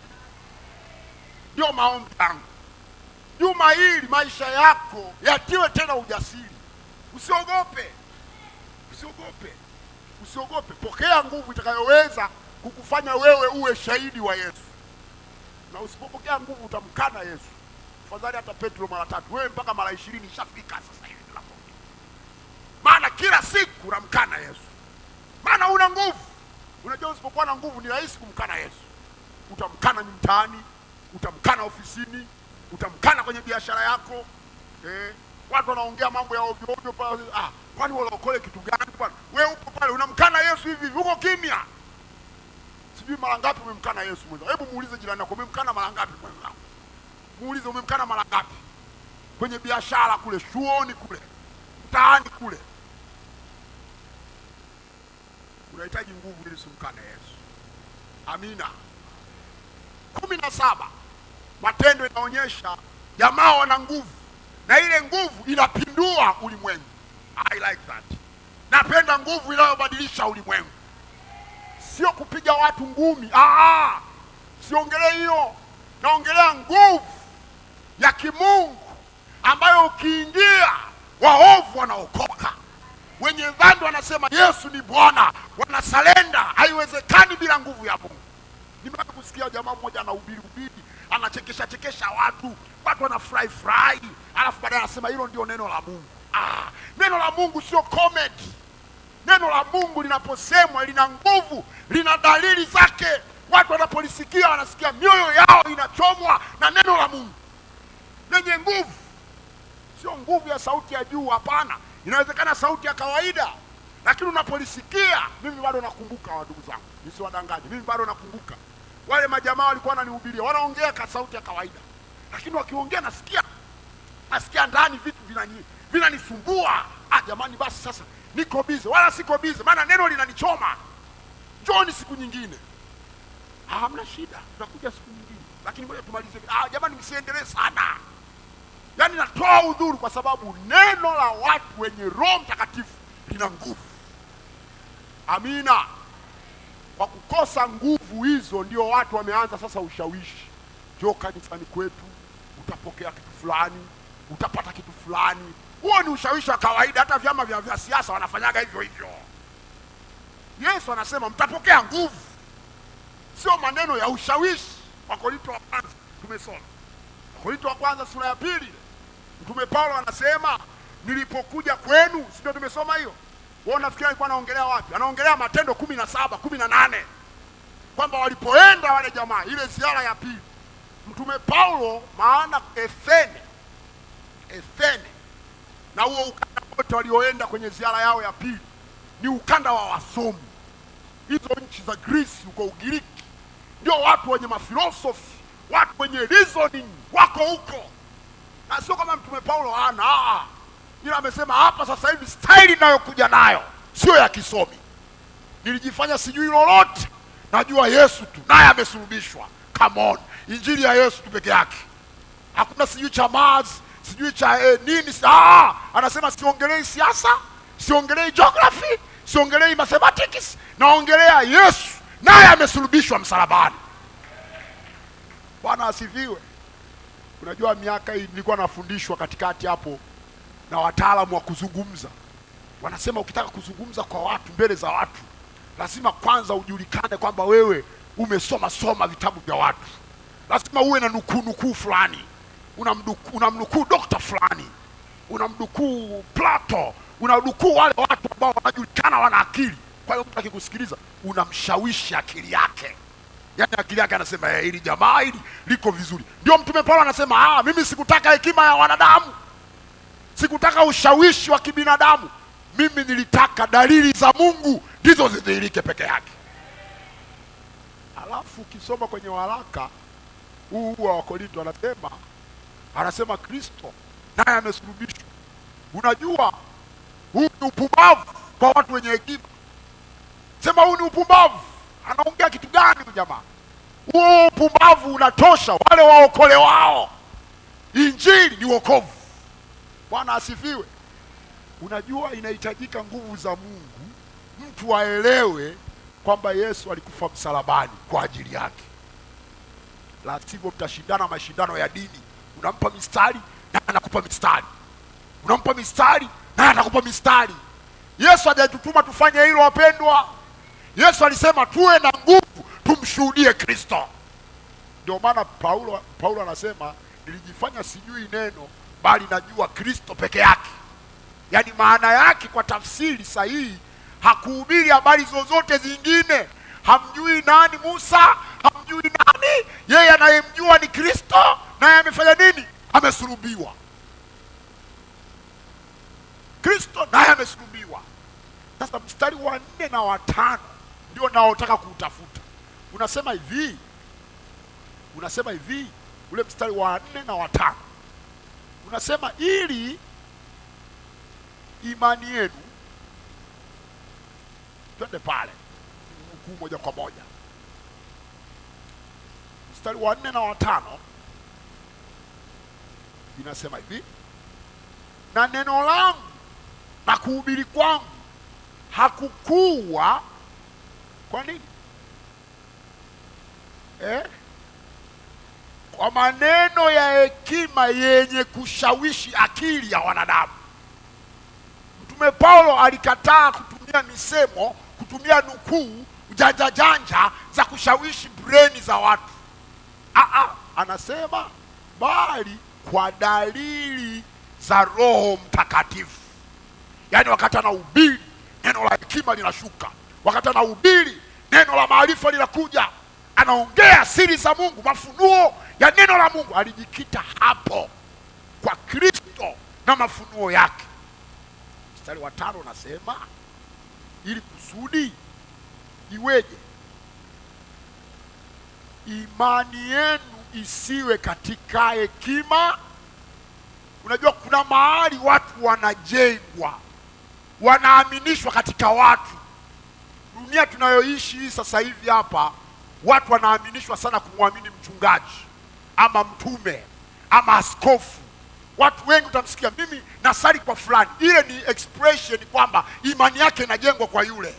ndio maombi yangu. Juma hili maisha yako yatiwe tena ujasiri, usiogope, usiogope, usiogope. Pokea nguvu itakayoweza kukufanya wewe uwe shahidi wa Yesu, na usipopokea nguvu utamkana Yesu. Afadhali hata Petro mara tatu, wewe mpaka mara ishirini ishafika sasa hivi tunapoongea. Maana kila siku unamkana Yesu, maana una nguvu. Unajua, usipokuwa na nguvu ni rahisi kumkana Yesu. Utamkana ni mtaani, utamkana ofisini, utamkana kwenye biashara yako eh. Watu wanaongea mambo ya ovyo ovyo pale, ah, kwani walaokole kitu gani bwana? Wewe upo pale unamkana Yesu hivi hivi, uko kimya. Sijui mara ngapi umemkana Yesu mwenzangu. Hebu muulize jirani yako, umemkana mara ngapi mwenzangu? Muulize umemkana mara ngapi, kwenye biashara kule, chuoni kule, mtaani kule. Unahitaji nguvu ili usimkane Yesu. Amina. kumi na saba Matendo inaonyesha jamaa wana nguvu na ile nguvu inapindua ulimwengu. I like that. Napenda nguvu inayobadilisha ulimwengu, sio kupiga watu ngumi. Ah, siongelee hiyo, naongelea nguvu ya kimungu ambayo ukiingia waovu wanaokoka, wenye dhambi wanasema Yesu ni Bwana, wanasalenda. Haiwezekani bila nguvu ya Mungu. Nimewahi kusikia jamaa mmoja anahubiri hubiri, anachekesha chekesha watu, watu wanafurahi furahi, alafu baadaye anasema hilo ndio neno la Mungu. Ah, neno la Mungu sio comedy. Neno la Mungu linaposemwa lina nguvu, lina dalili zake. Watu wanapolisikia wanasikia mioyo yao inachomwa na neno la Mungu lenye nguvu, sio nguvu ya sauti ya juu. Hapana, inawezekana sauti ya kawaida, lakini unapolisikia. Mimi bado nakumbuka, wa ndugu zangu, nisiwadanganye, mimi bado nakumbuka wale majamaa walikuwa wananihubiria, wanaongea kwa sauti ya kawaida, lakini wakiongea nasikia nasikia ndani vitu vinani- vinanisumbua. Ah, jamani, basi sasa niko bize, wala siko bize, maana neno linanichoma. Njoni siku nyingine. Ah, hamna shida, tutakuja siku nyingine, lakini ngoja tumalize. Ah, jamani, msiendelee sana. Yaani natoa udhuru kwa sababu neno la watu wenye Roho Mtakatifu lina nguvu. Amina. Kwa kukosa nguvu hizo, ndio watu wameanza sasa ushawishi. Njoo kanisani kwetu, utapokea kitu fulani, utapata kitu fulani. Huo ni ushawishi wa kawaida, hata vyama vya, vya siasa wanafanyaga hivyo hivyo. Yesu anasema mtapokea nguvu, sio maneno ya ushawishi. Wakorinto wa kwanza tumesoma, Wakorinto wa kwanza sura ya pili, Mtume Paulo anasema nilipokuja kwenu, si ndio tumesoma hiyo? Wewe unafikiri alikuwa anaongelea wapi? Anaongelea Matendo kumi na saba kumi na nane kwamba walipoenda wale jamaa ile ziara ya pili mtume paulo maana efene efene na huo ukanda wote walioenda kwenye ziara yao ya pili ni ukanda wa wasomi hizo nchi za Greece huko Ugiriki, ndio watu wenye mafilosofi, watu wenye reasoning wako huko, na sio kama mtume Paulo hana, ah, ila amesema hapa sasa hivi staili inayokuja nayo sio ya kisomi. Nilijifanya sijui lolote, najua Yesu tu, naye amesulubishwa. Come on, injili ya Yesu tu peke yake, hakuna sijui cha Mars sijui cha eh, nini. si- Ah, anasema siongelei siasa, siongelei geography, siongelei mathematics, naongelea Yesu, naye amesulubishwa msalabani. Bwana asifiwe. Unajua, miaka hii nilikuwa nafundishwa katikati hapo na wataalamu wa kuzungumza, wanasema ukitaka kuzungumza kwa watu, mbele za watu, lazima kwanza ujulikane kwamba wewe umesoma soma vitabu vya watu, lazima uwe na nukuu nukuu fulani, unamnukuu unamnukuu dokta fulani, unamnukuu Plato, unamnukuu wale watu ambao wanajulikana wana akili. Kwa hiyo mtu akikusikiliza unamshawishi akili yake, yaani akili yake anasema eh, hili jamaa hili liko vizuri. Ndio Mtume Paulo anasema ah, mimi sikutaka hekima ya wanadamu, sikutaka ushawishi wa kibinadamu, mimi nilitaka dalili za Mungu ndizo zidhihirike peke yake. Alafu ukisoma kwenye waraka huu huu wa Wakorinto anasema anasema Kristo naye amesulubishwa. Unajua huu ni upumbavu kwa watu wenye hekima. Sema huu ni upumbavu. Anaongea kitu gani huyu jamaa? Huo upumbavu unatosha wale waokole wao. Injili ni wokovu. Bwana asifiwe. Unajua inahitajika nguvu za Mungu, mtu aelewe kwamba Yesu alikufa msalabani kwa ajili yake, la sivyo mtashindana mashindano ya dini. Unampa mistari na anakupa mistari, unampa mistari na anakupa mistari. Yesu hajatutuma tufanye hilo, wapendwa. Yesu alisema tuwe na nguvu, tumshuhudie Kristo. Ndio maana Paulo, Paulo anasema nilijifanya sijui neno, bali najua Kristo peke yake. Yaani maana yake kwa tafsiri sahihi, hakuhubiri habari zozote zingine. Hamjui nani Musa, hamjui nani, yeye anayemjua ni Kristo, naye amefanya nini? Amesulubiwa. Kristo naye amesulubiwa. Sasa mstari wa nne na watano ndio naotaka kuutafuta. Unasema hivi, unasema hivi, ule mstari wa nne na watano unasema ili imani yenu, twende pale mkuu moja kwa moja, mstari wa nne na watano inasema hivi, na neno langu na kuhubiri kwangu hakukuwa kwa nini eh? kwa maneno ya hekima yenye kushawishi akili ya wanadamu. Mtume Paulo alikataa kutumia misemo, kutumia nukuu, janja janja za kushawishi breni za watu. Aa, anasema bali kwa dalili za Roho Mtakatifu. Yaani wakati anahubiri neno la hekima linashuka, wakati anahubiri neno la maarifa linakuja, anaongea siri za Mungu, mafunuo ya neno la Mungu. Alijikita hapo kwa Kristo na mafunuo yake. Mstari wa tano unasema ili kusudi iweje? Imani yenu isiwe katika hekima. Unajua kuna mahali watu wanajengwa, wanaaminishwa katika watu. Dunia tunayoishi hii sasa hivi hapa, watu wanaaminishwa sana kumwamini mchungaji ama mtume ama askofu. Watu wengi utamsikia, mimi nasali kwa fulani. Ile ni expression kwamba imani yake inajengwa kwa yule.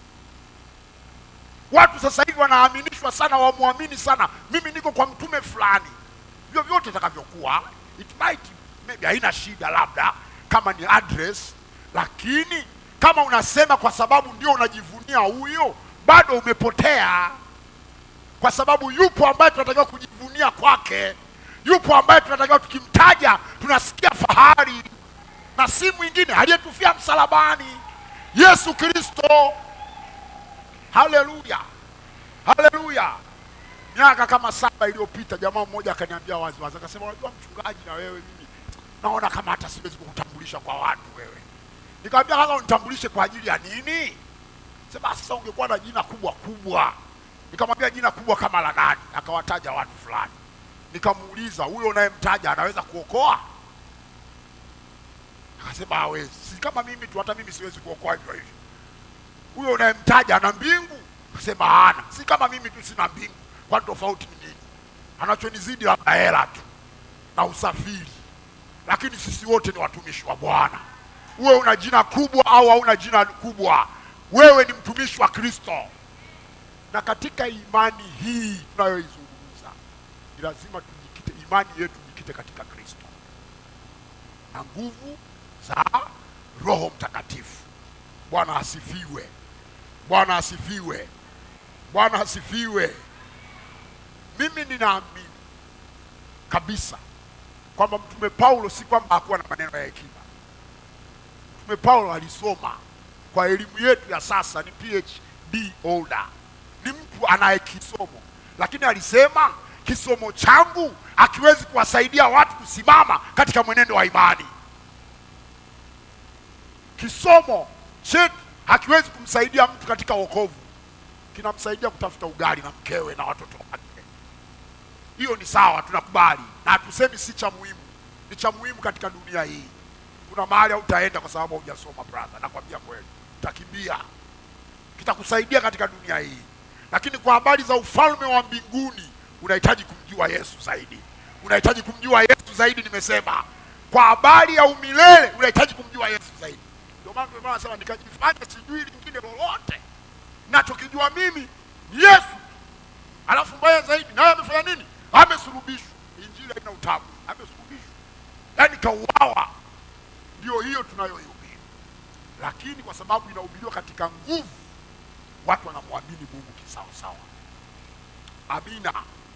Watu sasa hivi wanaaminishwa sana, wamwamini sana, mimi niko kwa mtume fulani. Vyovyote itakavyokuwa, it might maybe haina shida, labda kama ni address, lakini kama unasema kwa sababu ndio unajivunia huyo, bado umepotea, kwa sababu yupo ambaye tunatakiwa kujivunia kwake, yupo ambaye tunatakiwa tukimtaja tunasikia fahari, na si mwingine aliyetufia msalabani, Yesu Kristo. Haleluya, haleluya miaka kama saba iliyopita jamaa mmoja akaniambia wazi wazi akasema unajua mchungaji na wewe mimi naona kama hata siwezi kukutambulisha kwa watu wewe nikamwambia kaka unitambulishe kwa ajili ya nini sema sasa ungekuwa na jina kubwa kubwa nikamwambia jina kubwa kama la nani akawataja watu fulani nikamuuliza huyo unayemtaja anaweza kuokoa akasema hawezi si kama mimi tu hata mimi siwezi kuokoa hivyo hivyo huyo unayemtaja ana mbingu akasema hana si kama mimi tu sina mbingu kwani tofauti ni nini anachonizidi labda hela tu na usafiri lakini sisi wote ni watumishi wa bwana uwe una jina kubwa au hauna jina kubwa wewe ni mtumishi wa kristo na katika imani hii tunayoizungumza ni lazima tujikite imani yetu jikite katika kristo na nguvu za roho mtakatifu bwana asifiwe bwana asifiwe bwana asifiwe mimi ninaamini kabisa kwamba mtume paulo si kwamba hakuwa na maneno ya hekima mtume paulo alisoma kwa elimu yetu ya sasa ni phd holder ni mtu anaye kisomo lakini alisema kisomo changu akiwezi kuwasaidia watu kusimama katika mwenendo wa imani kisomo chetu hakiwezi kumsaidia mtu katika wokovu kinamsaidia kutafuta ugali na mkewe na watoto wake hiyo ni sawa tunakubali na hatusemi si cha muhimu ni cha muhimu katika dunia hii kuna mahali hautaenda kwa sababu hujasoma brother nakwambia kweli utakimbia kitakusaidia katika dunia hii lakini kwa habari za ufalme wa mbinguni unahitaji kumjua yesu zaidi unahitaji kumjua yesu zaidi nimesema kwa habari ya umilele unahitaji kumjua yesu zaidi ndio maana ndio maana nasema nikajifanya sijui lingine lolote nachokijua mimi ni yesu alafu mbaya zaidi naye amefanya nini amesulubishwa injili haina utamu amesulubishwa yaani kauawa ndio hiyo tunayoihubiri lakini kwa sababu inahubiriwa katika nguvu watu wanamwamini mungu kisawasawa amina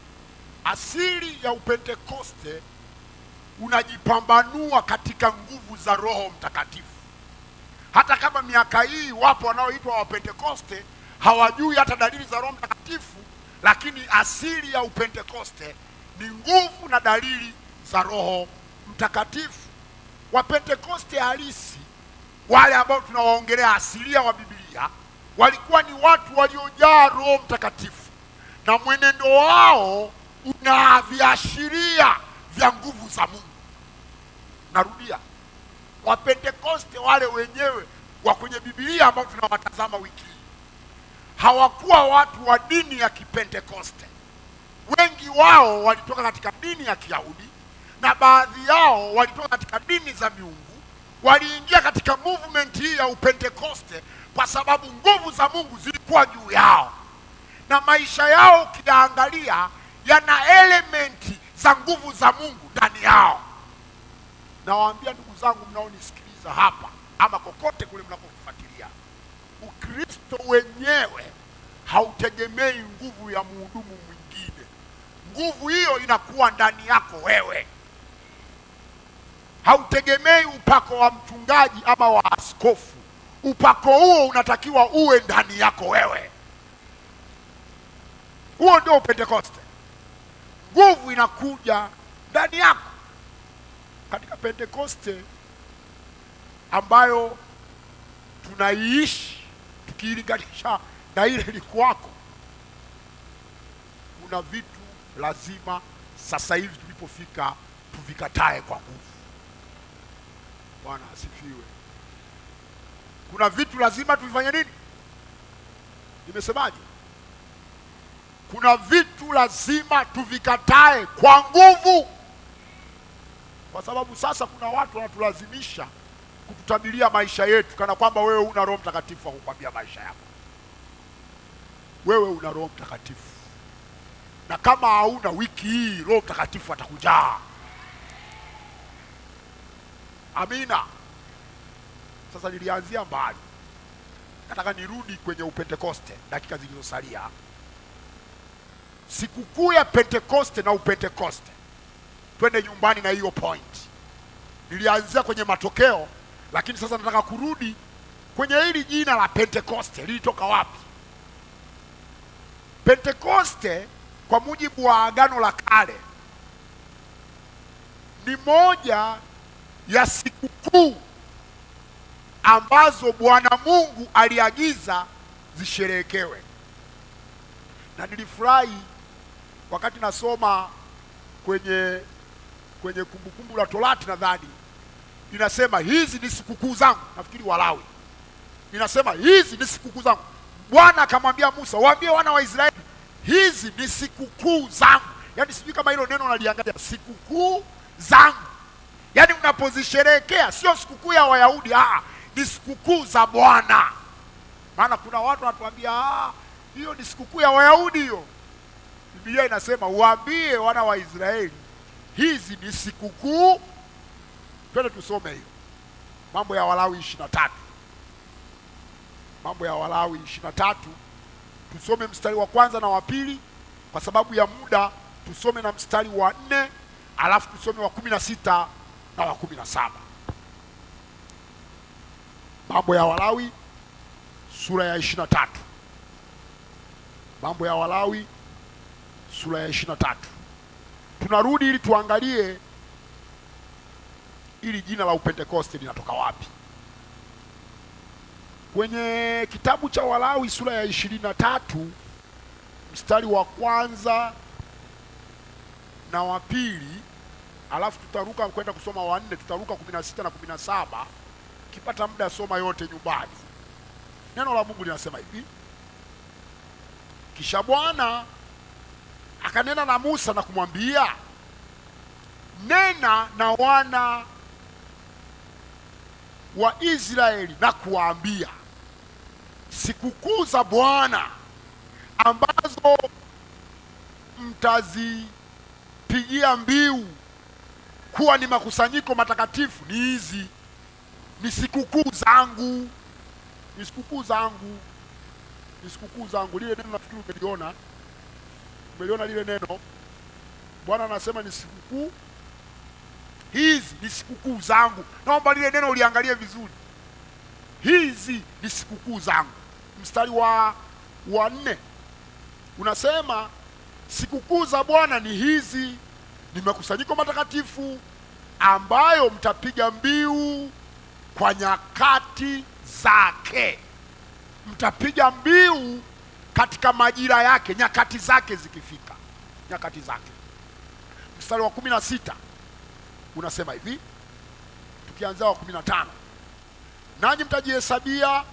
asili ya upentekoste unajipambanua katika nguvu za roho mtakatifu hata kama miaka hii wapo wanaoitwa wapentekoste hawajui hata dalili za roho mtakatifu lakini asili ya upentekoste ni nguvu na dalili za roho mtakatifu wapentekoste halisi wale ambao tunawaongelea asilia wa bibilia walikuwa ni watu waliojaa roho mtakatifu na mwenendo wao una viashiria vya nguvu za mungu narudia wapentekoste wale wenyewe wa kwenye bibilia ambao tunawatazama wiki hii hawakuwa watu wa dini ya kipentekoste wengi wao walitoka katika dini ya kiyahudi na baadhi yao walitoka katika dini za miungu waliingia katika movement hii ya upentekoste kwa sababu nguvu za mungu zilikuwa juu yao na maisha yao ukiyaangalia yana elementi za nguvu za mungu ndani yao nawaambia ndugu zangu mnaonisikiliza hapa ama kokote kule mnapofuatilia ukristo wenyewe hautegemei nguvu ya mhudumu mwingine nguvu hiyo inakuwa ndani yako wewe hautegemei upako wa mchungaji ama wa askofu upako huo unatakiwa uwe ndani yako wewe huo ndio upentekoste nguvu inakuja ndani yako katika pentekoste ambayo tunaiishi tukiilinganisha na ile ilikuwako kuna vitu lazima sasa hivi tulipofika tuvikatae kwa nguvu bwana asifiwe kuna vitu lazima tuvifanye nini nimesemaje kuna vitu lazima tuvikatae kwa nguvu kwa sababu sasa kuna watu wanatulazimisha kututabiria maisha yetu kana kwamba wewe una roho mtakatifu wa kukwambia maisha yako wewe una roho mtakatifu na kama hauna wiki hii roho mtakatifu atakujaa amina sasa nilianzia mbali nataka nirudi kwenye upentekoste dakika zilizosalia sikukuu ya pentekoste na upentekoste twende nyumbani na hiyo point nilianzia kwenye matokeo lakini sasa nataka kurudi kwenye hili jina la pentekoste lilitoka wapi Pentekoste kwa mujibu wa Agano la Kale ni moja ya sikukuu ambazo Bwana Mungu aliagiza zisherehekewe, na nilifurahi wakati nasoma kwenye kwenye Kumbukumbu la Torati, nadhani inasema hizi ni sikukuu zangu, nafikiri Walawi inasema hizi ni sikukuu zangu. Bwana akamwambia Musa, waambie wana wa Israeli hizi ni sikukuu zangu. Yaani sijui kama hilo neno unaliangalia, sikukuu zangu. Yaani unapozisherehekea sio sikukuu ya Wayahudi, ah, ni sikukuu za Bwana. Maana kuna watu wanatuambia ah, hiyo ni sikukuu ya Wayahudi hiyo. Biblia inasema waambie wana wa Israeli hizi ni sikukuu. Twende tusome hiyo Mambo ya Walawi ishirini na tatu Mambo ya Walawi ishirini na tatu tusome mstari wa kwanza na wa pili. Kwa sababu ya muda tusome na mstari wa nne alafu tusome wa kumi na sita na wa kumi na saba Mambo ya Walawi sura ya ishirini na tatu Mambo ya Walawi sura ya ishirini na tatu Tunarudi ili tuangalie ili jina la Upentekoste linatoka wapi. Kwenye kitabu cha Walawi sura ya ishirini na tatu mstari wa kwanza na wa pili, alafu tutaruka kwenda kusoma wa nne, tutaruka kumi na sita na kumi na saba. Ukipata muda soma yote nyumbani. Neno la Mungu linasema hivi: kisha Bwana akanena na Musa na kumwambia, nena na wana wa Israeli na kuwaambia, sikukuu za Bwana ambazo mtazipigia mbiu kuwa ni makusanyiko matakatifu ni hizi, ni sikukuu zangu, ni sikukuu zangu, ni sikukuu zangu. Lile neno nafikiri umeliona, umeliona lile neno. Bwana anasema ni sikukuu hizi ni sikukuu zangu. Naomba lile neno uliangalie vizuri, hizi ni sikukuu zangu. Mstari wa wa nne unasema sikukuu za Bwana ni hizi, ni makusanyiko matakatifu ambayo mtapiga mbiu kwa nyakati zake. Mtapiga mbiu katika majira yake, nyakati zake zikifika, nyakati zake. Mstari wa kumi na sita unasema hivi, tukianzia wa kumi na tano nanyi mtajihesabia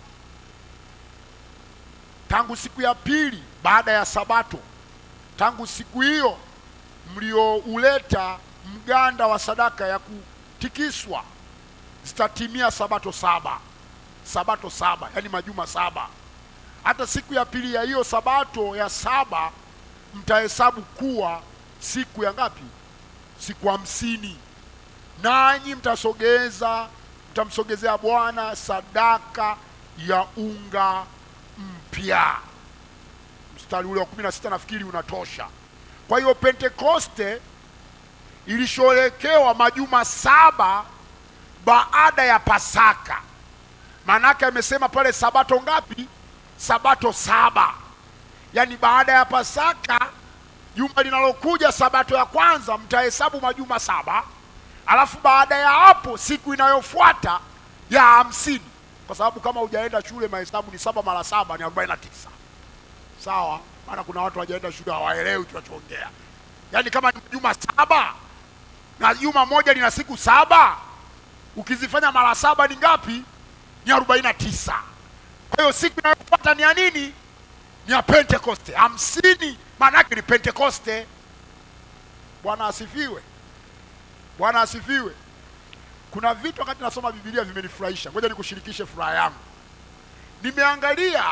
tangu siku ya pili baada ya Sabato, tangu siku hiyo mliouleta mganda wa sadaka ya kutikiswa, zitatimia sabato saba. Sabato saba, yaani majuma saba. Hata siku ya pili ya hiyo sabato ya saba mtahesabu kuwa siku ya ngapi? Siku hamsini. Nanyi mtasogeza mtamsogezea Bwana sadaka ya unga mpya. Mstari ule wa kumi na sita nafikiri unatosha. Kwa hiyo Pentekoste ilisherekewa majuma saba baada ya Pasaka. Maanake amesema pale sabato ngapi? Sabato saba, yaani baada ya Pasaka juma linalokuja, sabato ya kwanza mtahesabu majuma saba, alafu baada ya hapo siku inayofuata ya hamsini, kwa sababu kama hujaenda shule mahesabu ni saba mara saba ni arobaini na tisa. Sawa, maana kuna watu hawajaenda shule hawaelewi tunachoongea. Yaani kama ni juma saba na juma moja lina siku saba, ukizifanya mara saba ni ngapi? Ni arobaini na tisa. Kwa hiyo siku inayofuata ni ya nini? Ni ya Pentekoste. Hamsini maana yake ni Pentekoste. Bwana asifiwe, Bwana asifiwe. Kuna vitu wakati nasoma Biblia vimenifurahisha. Ngoja nikushirikishe furaha yangu. Nimeangalia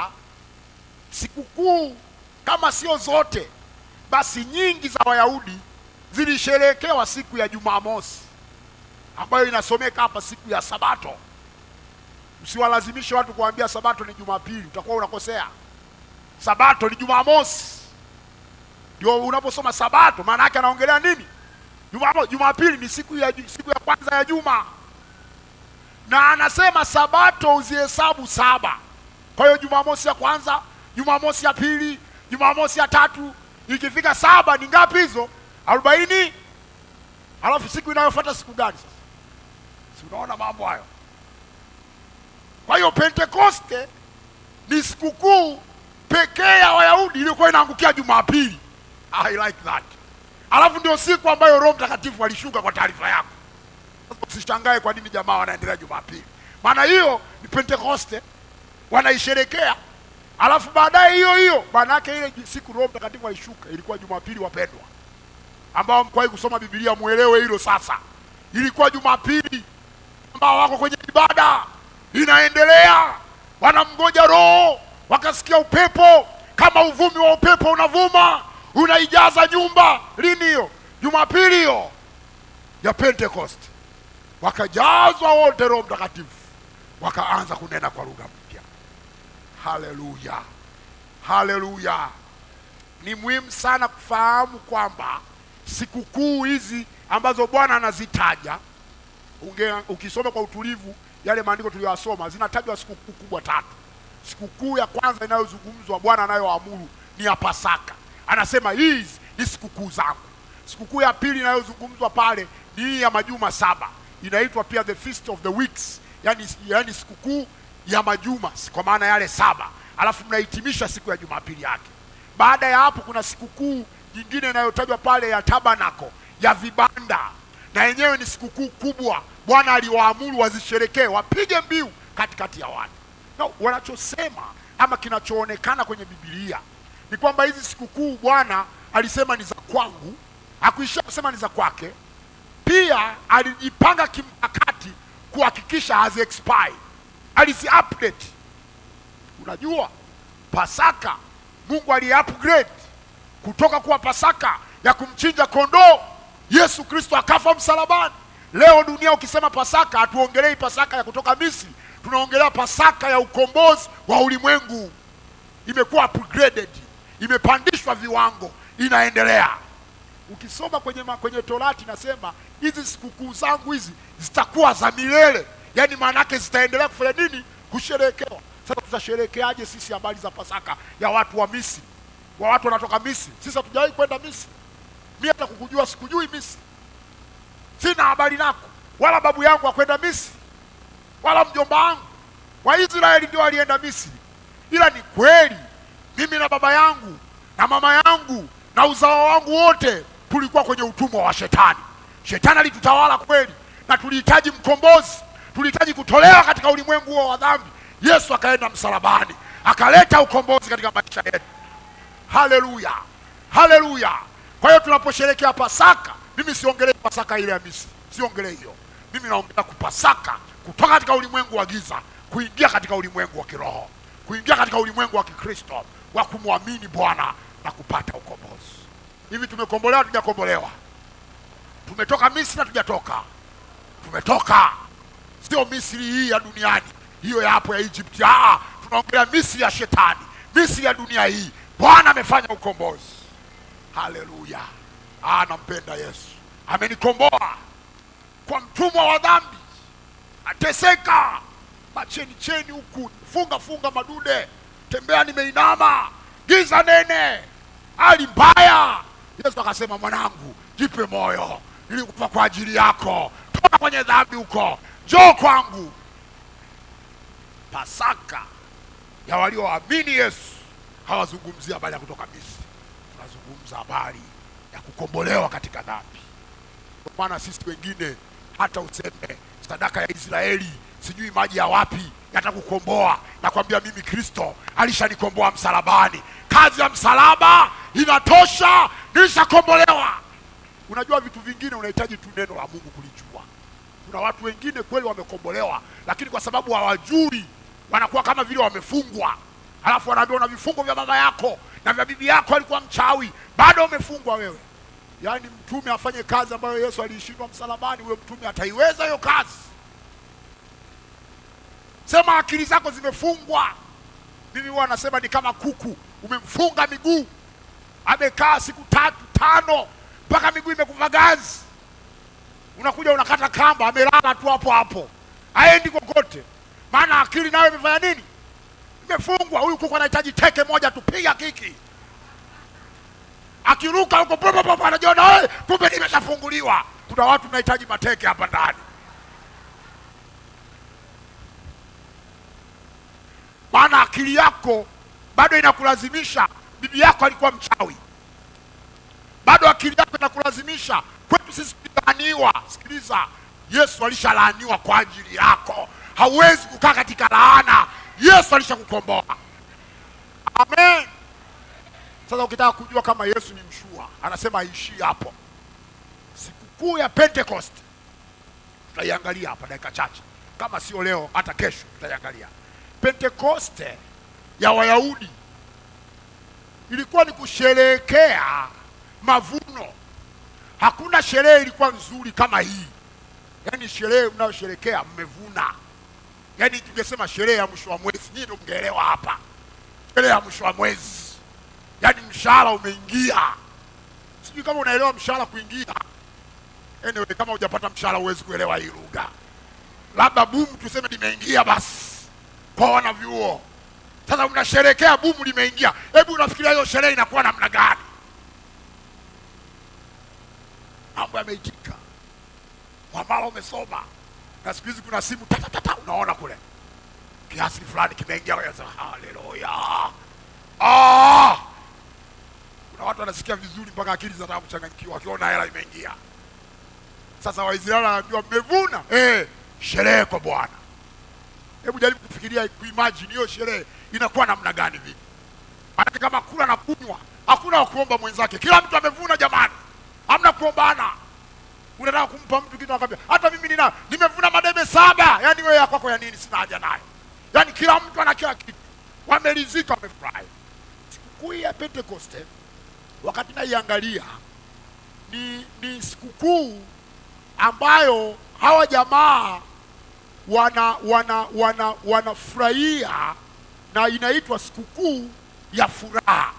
sikukuu kama sio zote, basi nyingi za Wayahudi zilisherehekewa siku ya Jumamosi ambayo inasomeka hapa siku ya Sabato. Msiwalazimishe watu kuambia Sabato ni Jumapili, utakuwa unakosea. Sabato ni Jumamosi, ndio unaposoma Sabato. Maana yake anaongelea nini? Jumamosi. Jumapili ni siku ya, siku ya kwanza ya juma, na anasema Sabato uzihesabu saba. Kwa hiyo Jumamosi ya kwanza, Jumamosi ya pili, Jumamosi ya tatu ikifika saba ni ngapi hizo? arobaini. Alafu siku inayofuata siku gani sasa? Si unaona mambo hayo? Kwa hiyo Pentekoste ni sikukuu pekee ya Wayahudi iliyokuwa inaangukia Jumapili. I like that. Alafu ndio siku ambayo Roho Mtakatifu alishuka kwa taarifa yako. Sasa Usishangae kwa nini jamaa wanaendelea Jumapili, maana hiyo ni Pentekoste wanaisherekea. Alafu baadaye hiyo hiyo, maana yake ile siku Roho Mtakatifu alishuka ilikuwa Jumapili, wapendwa, ambao mkwahi kusoma Biblia muelewe hilo. Sasa ilikuwa Jumapili ambao wako kwenye ibada inaendelea, wanamgoja Roho, wakasikia upepo kama uvumi wa upepo unavuma unaijaza nyumba. Lini hiyo? Jumapili hiyo ya Pentecost, wakajazwa wote Roho Mtakatifu, wakaanza kunena kwa lugha mpya. Haleluya, haleluya! Ni muhimu sana kufahamu kwamba sikukuu hizi ambazo Bwana anazitaja unge, ukisoma kwa utulivu yale maandiko tuliyoyasoma zinatajwa sikukuu kubwa tatu. Sikukuu ya kwanza inayozungumzwa Bwana anayoamuru ni ya Pasaka, anasema hizi ni sikukuu zangu. Sikukuu ya pili inayozungumzwa pale ni hii ya majuma saba, inaitwa pia the feast of the weeks, yani, yani sikukuu ya majuma kwa maana yale saba, alafu mnahitimisha siku ya Jumapili yake. Baada ya hapo kuna sikukuu nyingine inayotajwa pale ya tabanako ya vibanda, na yenyewe ni sikukuu kubwa. Bwana aliwaamuru wazisherekee, wapige mbiu katikati ya watu. No, wanachosema ama kinachoonekana kwenye Biblia ni kwamba hizi sikukuu Bwana alisema ni za kwangu, hakuishia kusema ni za kwake. Pia alijipanga kimkakati kuhakikisha hazi expire, alizi update. Unajua Pasaka Mungu ali upgrade kutoka kuwa Pasaka ya kumchinja kondoo, Yesu Kristo akafa msalabani. Leo dunia ukisema Pasaka, hatuongelei Pasaka ya kutoka Misri, tunaongelea Pasaka ya ukombozi wa ulimwengu. Imekuwa upgraded, imepandishwa viwango, inaendelea. Ukisoma kwenye, ma- kwenye Torati nasema hizi sikukuu zangu hizi zitakuwa za milele, yaani maana yake zitaendelea kufanya nini? Kusherehekewa. Sasa tutasherehekeaje sisi habari za Pasaka ya watu wa Misri, wa watu wanatoka Misri? Sisi hatujawahi kwenda Misri, mi hata kukujua sikujui Misri, sina habari nako, wala babu yangu akwenda Misri, wala mjomba wangu. Waisraeli ndio walienda Misri, ila ni kweli mimi na baba yangu na mama yangu na uzao wangu wote tulikuwa kwenye utumwa wa shetani. Shetani alitutawala kweli, na tulihitaji mkombozi, tulihitaji kutolewa katika ulimwengu huo wa dhambi. Yesu akaenda msalabani, akaleta ukombozi katika maisha yetu. Haleluya, haleluya! Kwa hiyo tunaposherekea Pasaka, mimi siongelei Pasaka ile ya Misri, siongelei hiyo. Mimi naongelea kupasaka kutoka katika ulimwengu wa giza kuingia katika ulimwengu wa kiroho, kuingia katika ulimwengu wa Kikristo wa kumwamini Bwana na kupata ukombozi. Hivi tumekombolewa, tujakombolewa? Tumetoka Misri na tujatoka? Tumetoka, sio Misri hii ya duniani, hiyo ya hapo ya Egypt. Ah, tunaongelea Misri ya shetani, Misri ya dunia hii. Bwana amefanya ukombozi. Haleluya! Ah, nampenda Yesu, amenikomboa kwa mtumwa wa dhambi, ateseka macheni cheni huku, funga funga madude, tembea nimeinama, giza nene, hali mbaya. Yesu akasema, mwanangu, jipe moyo, nilikufa kwa ajili yako, toka kwenye dhambi huko, njoo kwangu. Pasaka ya walioamini Yesu hawazungumzia habari ya kutoka Misri, tunazungumza habari ya kukombolewa katika dhambi. Kwa maana sisi wengine hata useme sadaka ya Israeli sijui maji ya wapi yatakukomboa. Nakwambia mimi Kristo alishanikomboa msalabani. Kazi ya msalaba inatosha, nilishakombolewa. Unajua vitu vingine unahitaji tu neno la Mungu kulijua. Kuna watu wengine kweli wamekombolewa, lakini kwa sababu hawajui wanakuwa kama vile wamefungwa, halafu wanaambiwa una vifungo vya baba yako na vya bibi yako alikuwa mchawi, bado umefungwa wewe. Yaani mtume afanye kazi ambayo Yesu aliishindwa msalabani, huyo mtume ataiweza hiyo kazi? Sema akili zako zimefungwa. Mimi huwa nasema ni kama kuku umemfunga miguu, amekaa siku tatu tano mpaka miguu imekufa ganzi, unakuja unakata kamba, amelala tu hapo hapo, haendi kokote, maana akili nayo imefanya nini? Imefungwa. Huyu kuku anahitaji teke moja tu, piga kiki, akiruka huko popo popo, anajiona "Eh, kumbe nimeshafunguliwa. Kuna watu mnahitaji mateke hapa ndani. maana akili yako bado inakulazimisha. Bibi yako alikuwa mchawi, bado akili yako inakulazimisha. Kwetu sisi tulilaaniwa. Sikiliza, Yesu alishalaaniwa kwa ajili yako, hauwezi kukaa katika laana. Yesu alishakukomboa. Amen. Sasa ukitaka kujua kama Yesu ni mshua, anasema aishii hapo. Sikukuu ya Pentecost tutaiangalia hapa dakika chache, kama sio leo, hata kesho tutaiangalia. Pentekoste ya Wayahudi ilikuwa ni kusherehekea mavuno. Hakuna sherehe ilikuwa nzuri kama hii, yaani sherehe mnayosherekea mmevuna, yaani tungesema sherehe ya mwisho wa mwezi. Nyinyi ndio mngeelewa hapa, sherehe ya mwisho wa mwezi, yaani mshahara umeingia. Sijui kama unaelewa mshahara kuingia. Anyway, kama hujapata mshahara huwezi kuelewa hii lugha. Labda bumu tuseme limeingia basi kwa wanavyuo. Sasa mnasherekea bumu limeingia, hebu unafikiria hiyo sherehe inakuwa namna gani? Mambo yameitika, mwamala umesoma, na siku hizi kuna simu tatatata, unaona kule kiasi fulani kimeingia. wewe unasema, Haleluya! Ah! Kuna watu wanasikia vizuri mpaka akili zinataka kuchanganyikiwa wakiona hela imeingia. Sasa Waisraeli wanaambiwa mmevuna, eh, sherehe kwa Bwana. Hebu jaribu kufikiria, kuimagine hiyo sherehe inakuwa namna gani vipi? Maanake kama kula na kunywa, hakuna wa kuomba mwenzake, kila mtu amevuna jamani, hamna kuombana. Unataka kumpa mtu kitu akwambia, hata mimi nina nimevuna madebe saba. Yaani wewe ya kwako ya nini? Sina haja nayo. Yaani kila mtu ana kila kitu, wameridhika, wamefurahi. Sikukuu ya Pentekoste, wakati naiangalia, ni ni sikukuu ambayo hawa jamaa wana wana wana wanafurahia na inaitwa sikukuu ya furaha.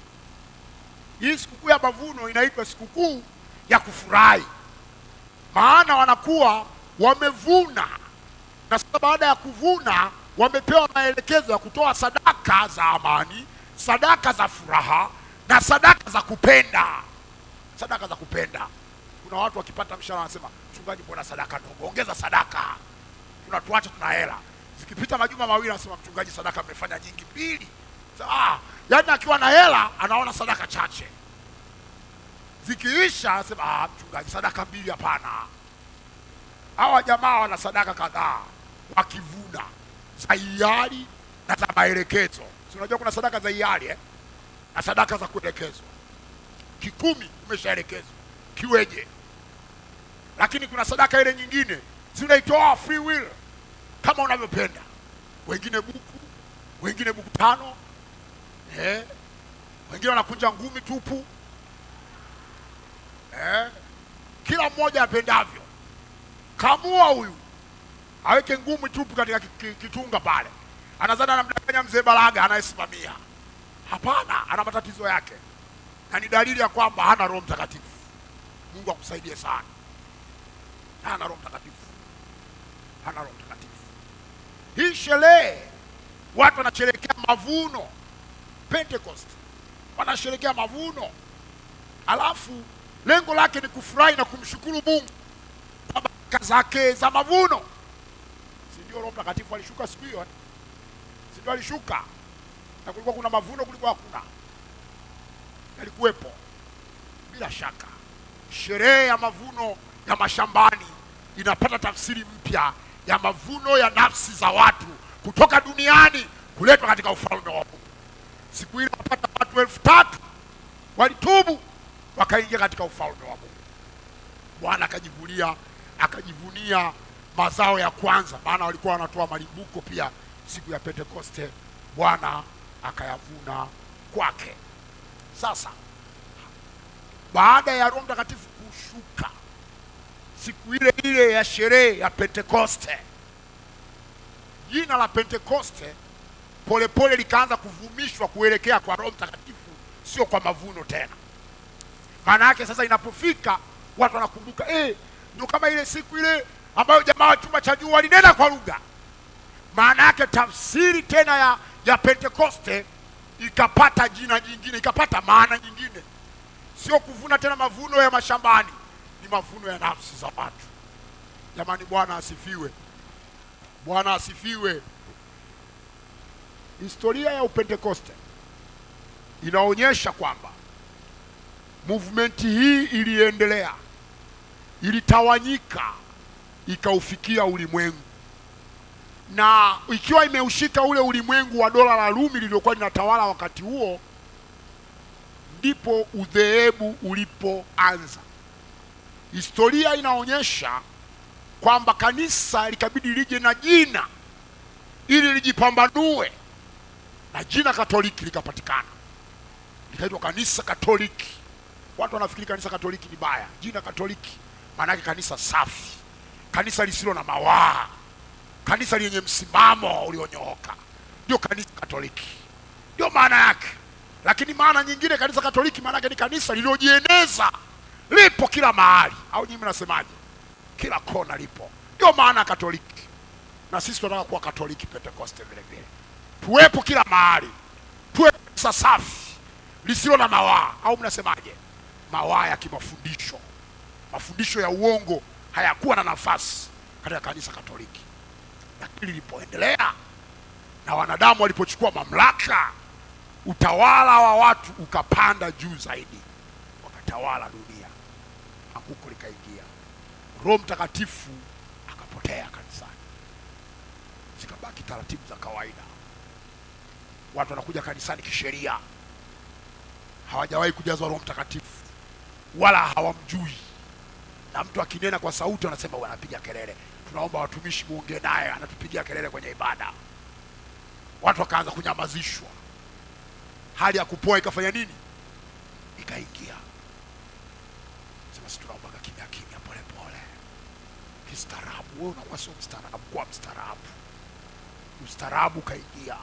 Hii sikukuu ya mavuno inaitwa sikukuu ya kufurahi, maana wanakuwa wamevuna, na sasa baada ya kuvuna wamepewa maelekezo ya kutoa sadaka za amani, sadaka za furaha na sadaka za kupenda. Sadaka za kupenda, kuna watu wakipata mshahara wanasema, mchungaji, mbona sadaka ndogo? Ongeza sadaka tunatuacha tuna hela. Zikipita majuma mawili, anasema mchungaji, sadaka mmefanya nyingi mbili. Sa- Ah, yaani akiwa na hela anaona sadaka chache, zikiisha anasema ah, mchungaji, sadaka mbili hapana. Hawa jamaa wana sadaka kadhaa wakivuna za hiari na za maelekezo. Si unajua kuna sadaka za hiari eh? na sadaka za kuelekezwa. Kikumi umeshaelekezwa kiweje, lakini kuna sadaka ile nyingine zinaitoa free will kama unavyopenda. Wengine buku, wengine buku tano eh, wengine wanakunja ngumi tupu eh, kila mmoja apendavyo. Kamua huyu aweke ngumi tupu katika ki- ki- kitunga pale, anazana anamdanganya mzee Balaga anayesimamia. Hapana, ana matatizo yake, na ni dalili ya kwamba hana Roho Mtakatifu. Mungu akusaidie sana, hana Roho Mtakatifu hana Roho Mtakatifu. Hii sherehe watu wanasherehekea mavuno, Pentecost wanasherehekea mavuno, alafu lengo lake ni kufurahi na kumshukuru Mungu kwa baraka zake za mavuno. Si ndio Roho Mtakatifu alishuka siku hiyo? eh? Si ndio alishuka? Na kulikuwa kuna mavuno, kulikuwa hakuna? Yalikuwepo bila shaka. Sherehe ya mavuno ya mashambani inapata tafsiri mpya ya mavuno ya nafsi za watu kutoka duniani kuletwa katika ufalme wa Mungu. Siku ile wapata watu elfu tatu walitubu wakaingia katika ufalme wa Mungu. Bwana akajivunia akajivunia mazao ya kwanza, maana walikuwa wanatoa malimbuko pia siku ya Pentekoste. Bwana akayavuna kwake. Sasa baada ya Roho Mtakatifu kushuka siku ile ile ya sherehe ya Pentekoste, jina la Pentekoste polepole likaanza kuvumishwa kuelekea kwa Roho Mtakatifu, sio kwa mavuno tena. Maana yake sasa, inapofika watu wanakumbuka, eh, ndio kama ile siku ile ambayo jamaa wa chumba cha juu walinena kwa lugha. Maana yake tafsiri tena ya, ya Pentekoste ikapata jina jingine, ikapata maana nyingine. sio kuvuna tena mavuno ya mashambani, ni mavuno ya nafsi za watu. Jamani, Bwana asifiwe, Bwana asifiwe. Historia ya Upentekoste inaonyesha kwamba movement hii iliendelea, ilitawanyika, ikaufikia ulimwengu, na ikiwa imeushika ule ulimwengu wa dola la Rumi lililokuwa linatawala wakati huo, ndipo udhehebu ulipoanza. Historia inaonyesha kwamba kanisa likabidi lije na jina ili lijipambanue, na jina Katoliki likapatikana, likaitwa kanisa Katoliki. Watu wanafikiri kanisa Katoliki ni baya. Jina Katoliki maana yake kanisa safi, kanisa lisilo na mawaa, kanisa lenye msimamo ulionyooka, ndio kanisa Katoliki, ndio maana yake. Lakini maana nyingine kanisa Katoliki maana yake ni kanisa lililojieneza, lipo kila mahali, au nyinyi mnasemaje? Kila kona lipo, ndio maana ya Katoliki. Na sisi tunataka kuwa Katoliki Pentekoste vile vile, tuwepo kila mahali, tuwe kanisa safi lisilo na mawaa, au mnasemaje? Mawaa ya kimafundisho, mafundisho ya uongo hayakuwa na nafasi katika kanisa Katoliki. Lakini lilipoendelea na wanadamu walipochukua mamlaka, utawala wa watu ukapanda juu zaidi, wakatawala dunia, anguko likaingia, Roho Mtakatifu akapotea kanisani, zikabaki taratibu za kawaida. Watu wanakuja kanisani kisheria, hawajawahi kujazwa Roho Mtakatifu wala hawamjui, na mtu akinena kwa sauti wanasema wanapiga kelele, tunaomba watumishi muongee naye, anatupigia kelele kwenye ibada. Watu wakaanza kunyamazishwa, hali ya kupoa ikafanya nini? Ikaingia. Sema si tunaombaga kimya kimya, pole pole, kistaarabu. Wewe unakuwa sio mstaarabu, kuwa mstaarabu. Ustaarabu ukaingia,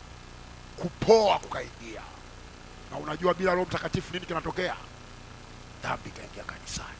kupoa kukaingia. Na unajua bila Roho Mtakatifu nini kinatokea? Dhambi ikaingia kanisani.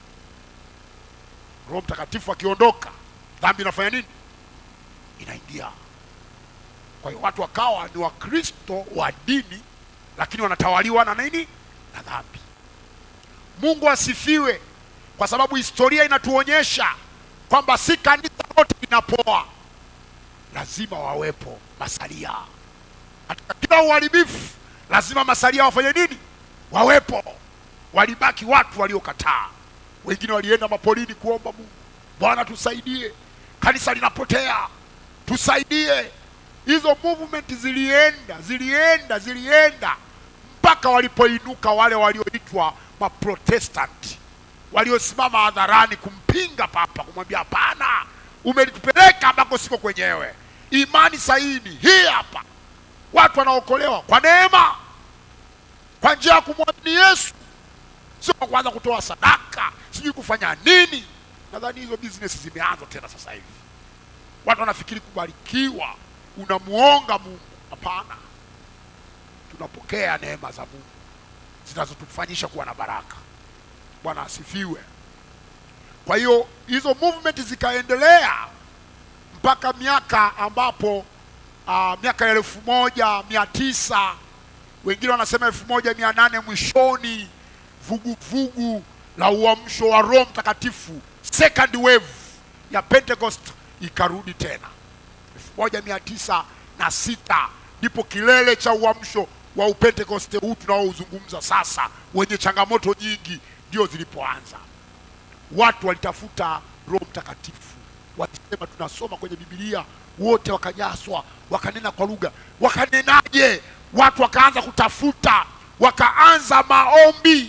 Roho Mtakatifu akiondoka, dhambi inafanya nini? Inaingia. Kwa hiyo watu wakawa ni Wakristo wa dini, lakini wanatawaliwa na nini? Na dhambi. Mungu asifiwe, kwa sababu historia inatuonyesha kwamba si kanisa lote linapoa, lazima wawepo masalia katika kila uharibifu. Lazima masalia wafanye nini? Wawepo. Walibaki watu waliokataa, wengine walienda mapolini kuomba Mungu, Bwana tusaidie, kanisa linapotea, tusaidie. Hizo movement zilienda zilienda zilienda mpaka walipoinuka wale walioitwa maprotestanti waliosimama hadharani kumpinga papa, kumwambia hapana, umelitupeleka ambako siko kwenyewe. Imani sahihi ni hii hapa. Watu wanaokolewa kwa neema, kwa njia ya kumwamini Yesu, sio kwa kuanza kutoa sadaka, sijui kufanya nini. Nadhani hizo business zimeanza tena sasa hivi. Watu wanafikiri kubarikiwa unamuonga Mungu. Hapana, tunapokea neema za Mungu zinazotufanyisha kuwa na baraka. Bwana asifiwe. Kwa hiyo hizo movement zikaendelea mpaka miaka ambapo uh, miaka ya elfu moja mia tisa wengine wanasema elfu moja mia nane mwishoni, vuguvugu la uamsho wa Roho Mtakatifu, second wave ya Pentecost ikarudi tena elfu moja mia tisa na sita ndipo kilele cha uamsho wa upentekoste huu tunaouzungumza sasa, wenye changamoto nyingi, ndio zilipoanza. Watu walitafuta Roho Mtakatifu, walisema tunasoma kwenye Biblia, wote wakajaswa, wakanena kwa lugha. Wakanenaje? Watu wakaanza kutafuta, wakaanza maombi,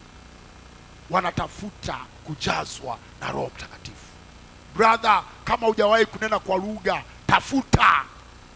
wanatafuta kujazwa na Roho Mtakatifu. Brother, kama hujawahi kunena kwa lugha, tafuta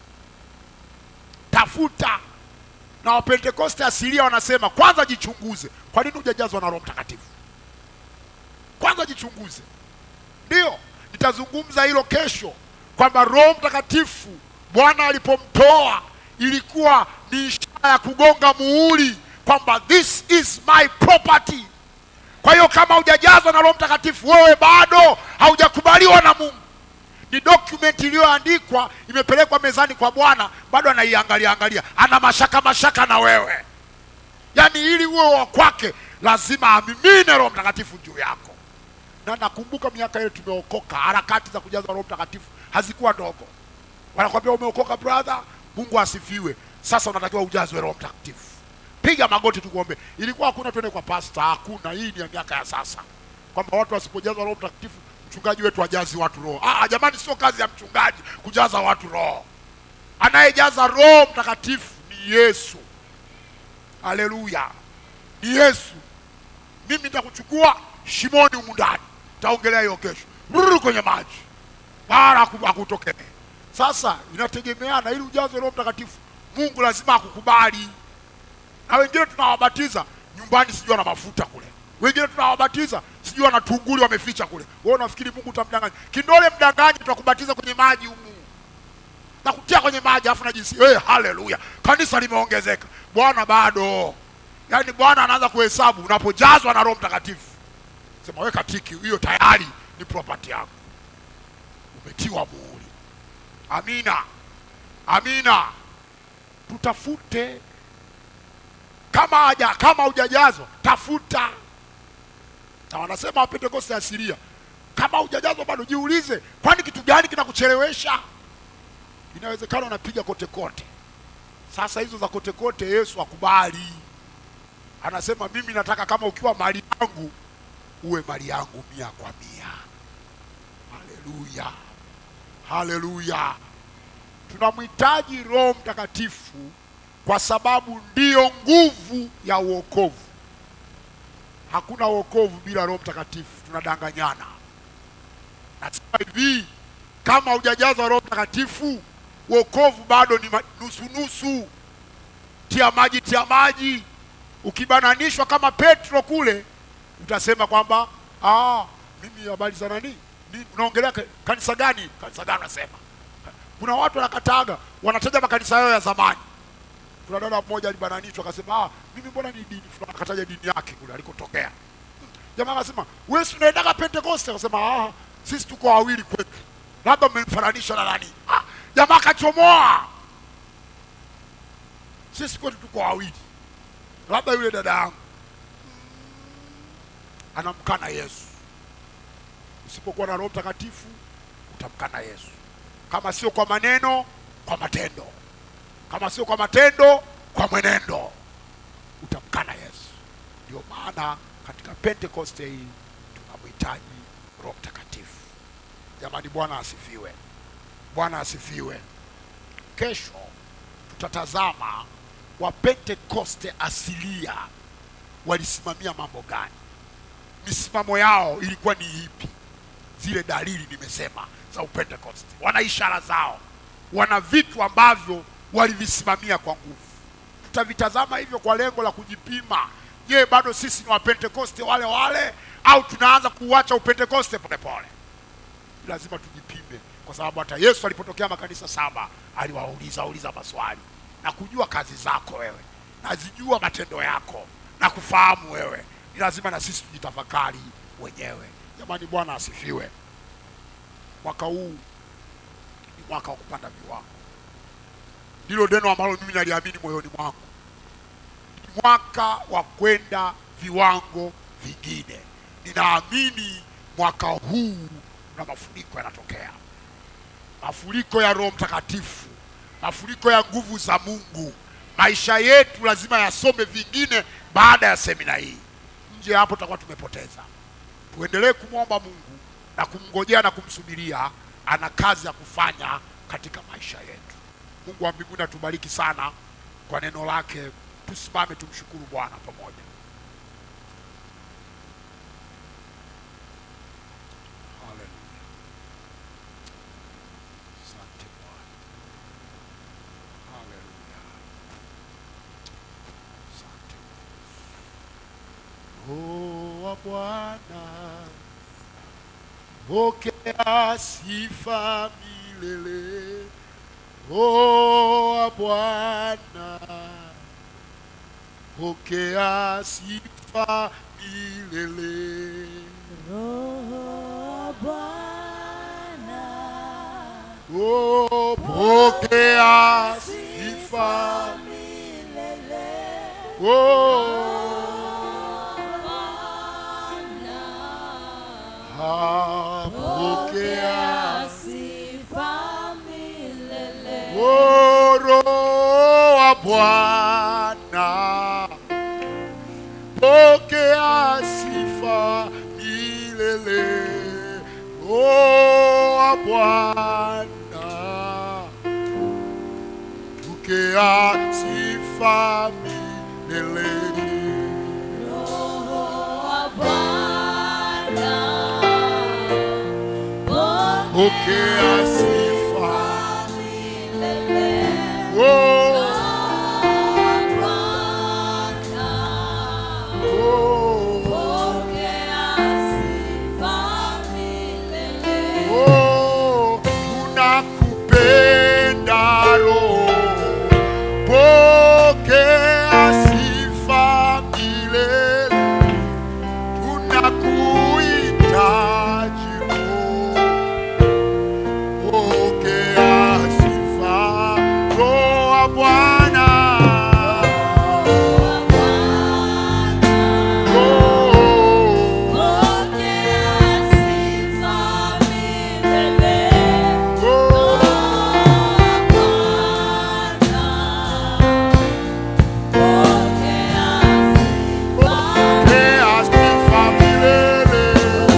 tafuta. Na Wapentekoste asilia wanasema kwanza jichunguze, kwa nini hujajazwa na Roho Mtakatifu? Kwanza jichunguze. Ndio nitazungumza hilo kesho, kwamba Roho Mtakatifu Bwana alipomtoa ilikuwa ni ishara ya kugonga muhuri kwamba this is my property. Kwa hiyo kama hujajazwa na Roho Mtakatifu, wewe bado haujakubaliwa na Mungu ni document iliyoandikwa imepelekwa mezani kwa Bwana, bado anaiangalia angalia, ana mashaka mashaka na wewe. Yaani ili uwe wa kwake lazima amimine roho mtakatifu juu yako na nakumbuka miaka ile tumeokoka harakati za kujazwa roho mtakatifu hazikuwa ndogo wanakwambia umeokoka brother mungu asifiwe sasa unatakiwa ujazwe roho mtakatifu piga magoti tukuombe ilikuwa hakuna twende kwa pasta hakuna hii ni ya miaka ya sasa kwamba watu wasipojazwa roho mtakatifu mchungaji wetu ajazi watu roho ah, jamani sio kazi ya mchungaji kujaza watu roho anayejaza roho mtakatifu ni yesu haleluya ni yesu mimi nitakuchukua shimoni humu ndani taongelea hiyo kesho ruru kwenye maji wala haku- hakutokee sasa inategemeana ili ujazwe roho mtakatifu mungu lazima akukubali na wengine tunawabatiza nyumbani sijui ana mafuta kule wengine tunawabatiza sijui ana tunguli wameficha kule wewe unafikiri mungu utamdanganya kindole mdanganyi tutakubatiza kwenye maji humu na kutia kwenye maji afu najisi hey, haleluya kanisa limeongezeka bwana bado yaani bwana anaanza kuhesabu unapojazwa na roho mtakatifu sema weka tiki hiyo tayari ni property yako umetiwa muhuri amina amina tutafute kama haja kama hujajazwa tafuta na wanasema wapentekoste asilia kama hujajazwa bado jiulize kwani kitu gani kinakuchelewesha inawezekana unapiga kote kote sasa hizo za kote kote yesu akubali anasema mimi nataka kama ukiwa mali yangu uwe mali yangu mia kwa mia haleluya haleluya tunamhitaji roho mtakatifu kwa sababu ndiyo nguvu ya uokovu hakuna uokovu bila roho mtakatifu tunadanganyana nasema hivi kama hujajazwa roho mtakatifu uokovu bado ni ma- nusunusu tia maji tia maji ukibananishwa kama petro kule utasema kwamba "Ah, mimi habari za nani Ni- unaongelea ka- kanisa gani kanisa gani unasema kuna watu wanakataga wanataja makanisa yao ya zamani kuna dada mmoja alibananishwa akasema ah, mimi mbona ni dini fulani akataja dini yake kule alikotokea jamaa akasema wewe si unaendaga pentekoste akasema ah, sisi tuko wawili kwetu labda mmemfananisha na nani ah, jamaa akachomoa sisi kwetu tuko wawili labda yule dada yangu anamkana yesu usipokuwa na roho mtakatifu utamkana yesu kama sio kwa maneno kwa matendo kama sio kwa matendo kwa mwenendo utamkana yesu ndio maana katika pentekoste hii tunamhitaji roho mtakatifu jamani bwana asifiwe bwana asifiwe kesho tutatazama wapentekoste asilia walisimamia mambo gani misimamo yao ilikuwa ni ipi zile dalili nimesema za upentekoste wana ishara zao wana vitu ambavyo walivisimamia kwa nguvu tutavitazama hivyo kwa lengo la kujipima je bado sisi ni wapentekoste wale wale au tunaanza kuuacha upentekoste polepole lazima tujipime kwa sababu hata yesu alipotokea makanisa saba aliwauliza uliza maswali na kujua kazi zako wewe na zijua matendo yako na kufahamu wewe ni lazima na sisi tujitafakari wenyewe jamani bwana asifiwe mwaka huu ni mwaka wa kupanda viwango ndilo neno ambalo mimi naliamini moyoni mwangu ni mwaka wa kwenda viwango vingine ninaamini mwaka huu na mafuriko yanatokea mafuriko ya roho mtakatifu mafuriko ya nguvu za mungu maisha yetu lazima yasome vingine baada ya semina hii nje ya hapo tutakuwa tumepoteza tuendelee kumwomba mungu na kumngojea na kumsubiria ana kazi ya kufanya katika maisha yetu mungu wa mbinguni atubariki sana kwa neno lake tusimame tumshukuru bwana pamoja Haleluya. Asante Bwana. Haleluya. Asante Roho wa Bwana, pokea sifa milele. Roho wa Bwana, pokea sifa milele. Roho Bwana, Oh, pokea sifa milele. oh, Bwana, pokea sifa milele. Roho wa Bwana, pokea sifa milele. Pokea sifa. Oh, oh, oh, tunakupenda Roho. Pokea sifa milele. Tunakuhitaji Roho. Pokea sifa Roho wa Bwana. Roho, Roho, pokea sifa milele.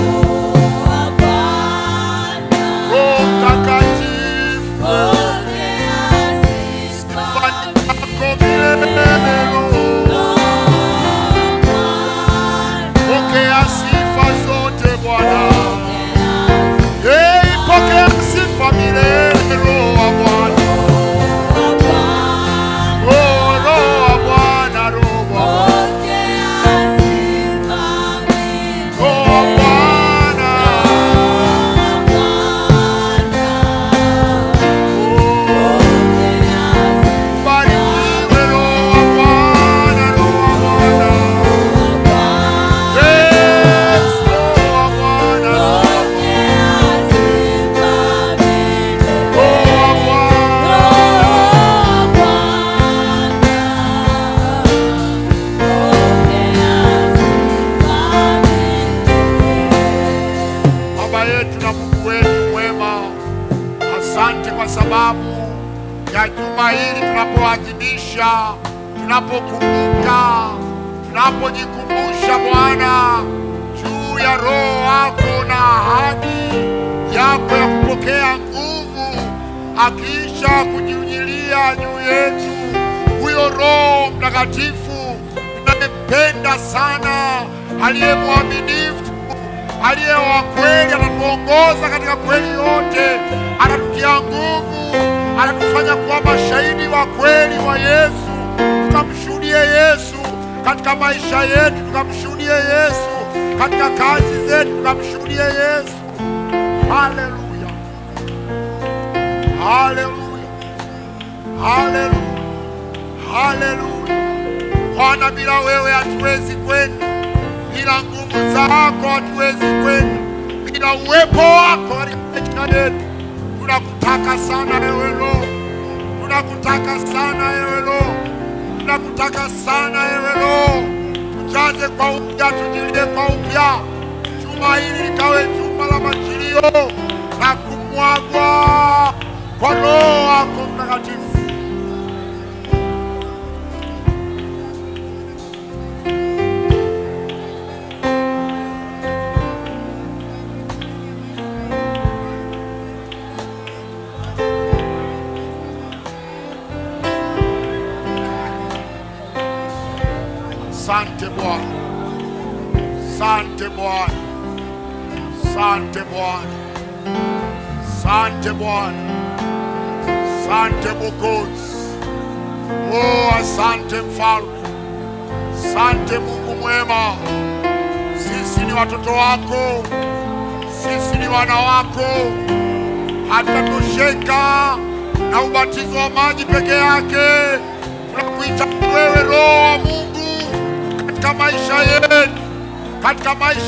Roho Mtakatifu, fanya yako milele. Roho, pokea sifa zote Bwana. Hey, pokea sifa milele Roho wa Bwana. Oh, Roho wa Bwana, Roho wa Roho wa Bwana. Oh, barikiwe Roho wa Bwana, Roho wa Bwana. Yes, Roho wa Bwana, Roho wa Roho wa Bwana. Baba yetu na Mungu wetu mwema, asante kwa sababu ya juma hili tunapoadhimisha, tunapokumbuka, tunapojikumbusha Bwana juu ya Roho wako na ahadi yako ya kupokea nguvu, akiisha kujiunyilia juu yetu huyo Roho Mtakatifu tunayempenda sana, aliye mwaminifu aliye wa kweli, anatuongoza katika kweli yote, anatutia nguvu, anatufanya kuwa mashahidi wa kweli wa Yesu, tukamshuhudie Yesu katika maisha yetu, tukamshuhudie Yesu katika kazi zetu, tukamshuhudie Yesu. Haleluya, haleluya, haleluya, haleluya. Bwana, bila wewe hatuwezi kwenda bila nguvu zako hatuwezi kwenda, bila uwepo wako katika maisha yetu. Tunakutaka sana ewe Roho, tunakutaka sana ewe Roho, tunakutaka sana ewe Roho. Tujaze kwa upya, tujilie kwa upya. Juma hili likawe juma la majilio na kumwagwa kwa Roho wako Mtakatifu. Sante Bwana, sante Bwana, sante Bwana, sante Bwana, sante Mwokozi. Oh, asante Mfalme, sante Mungu mwema. Sisi ni watoto wako, sisi ni wana wako, hatutatosheka na ubatizo wa maji peke yake. Tunakuhitaji wewe, Roho wa Mungu, katika maisha yetu, katika maisha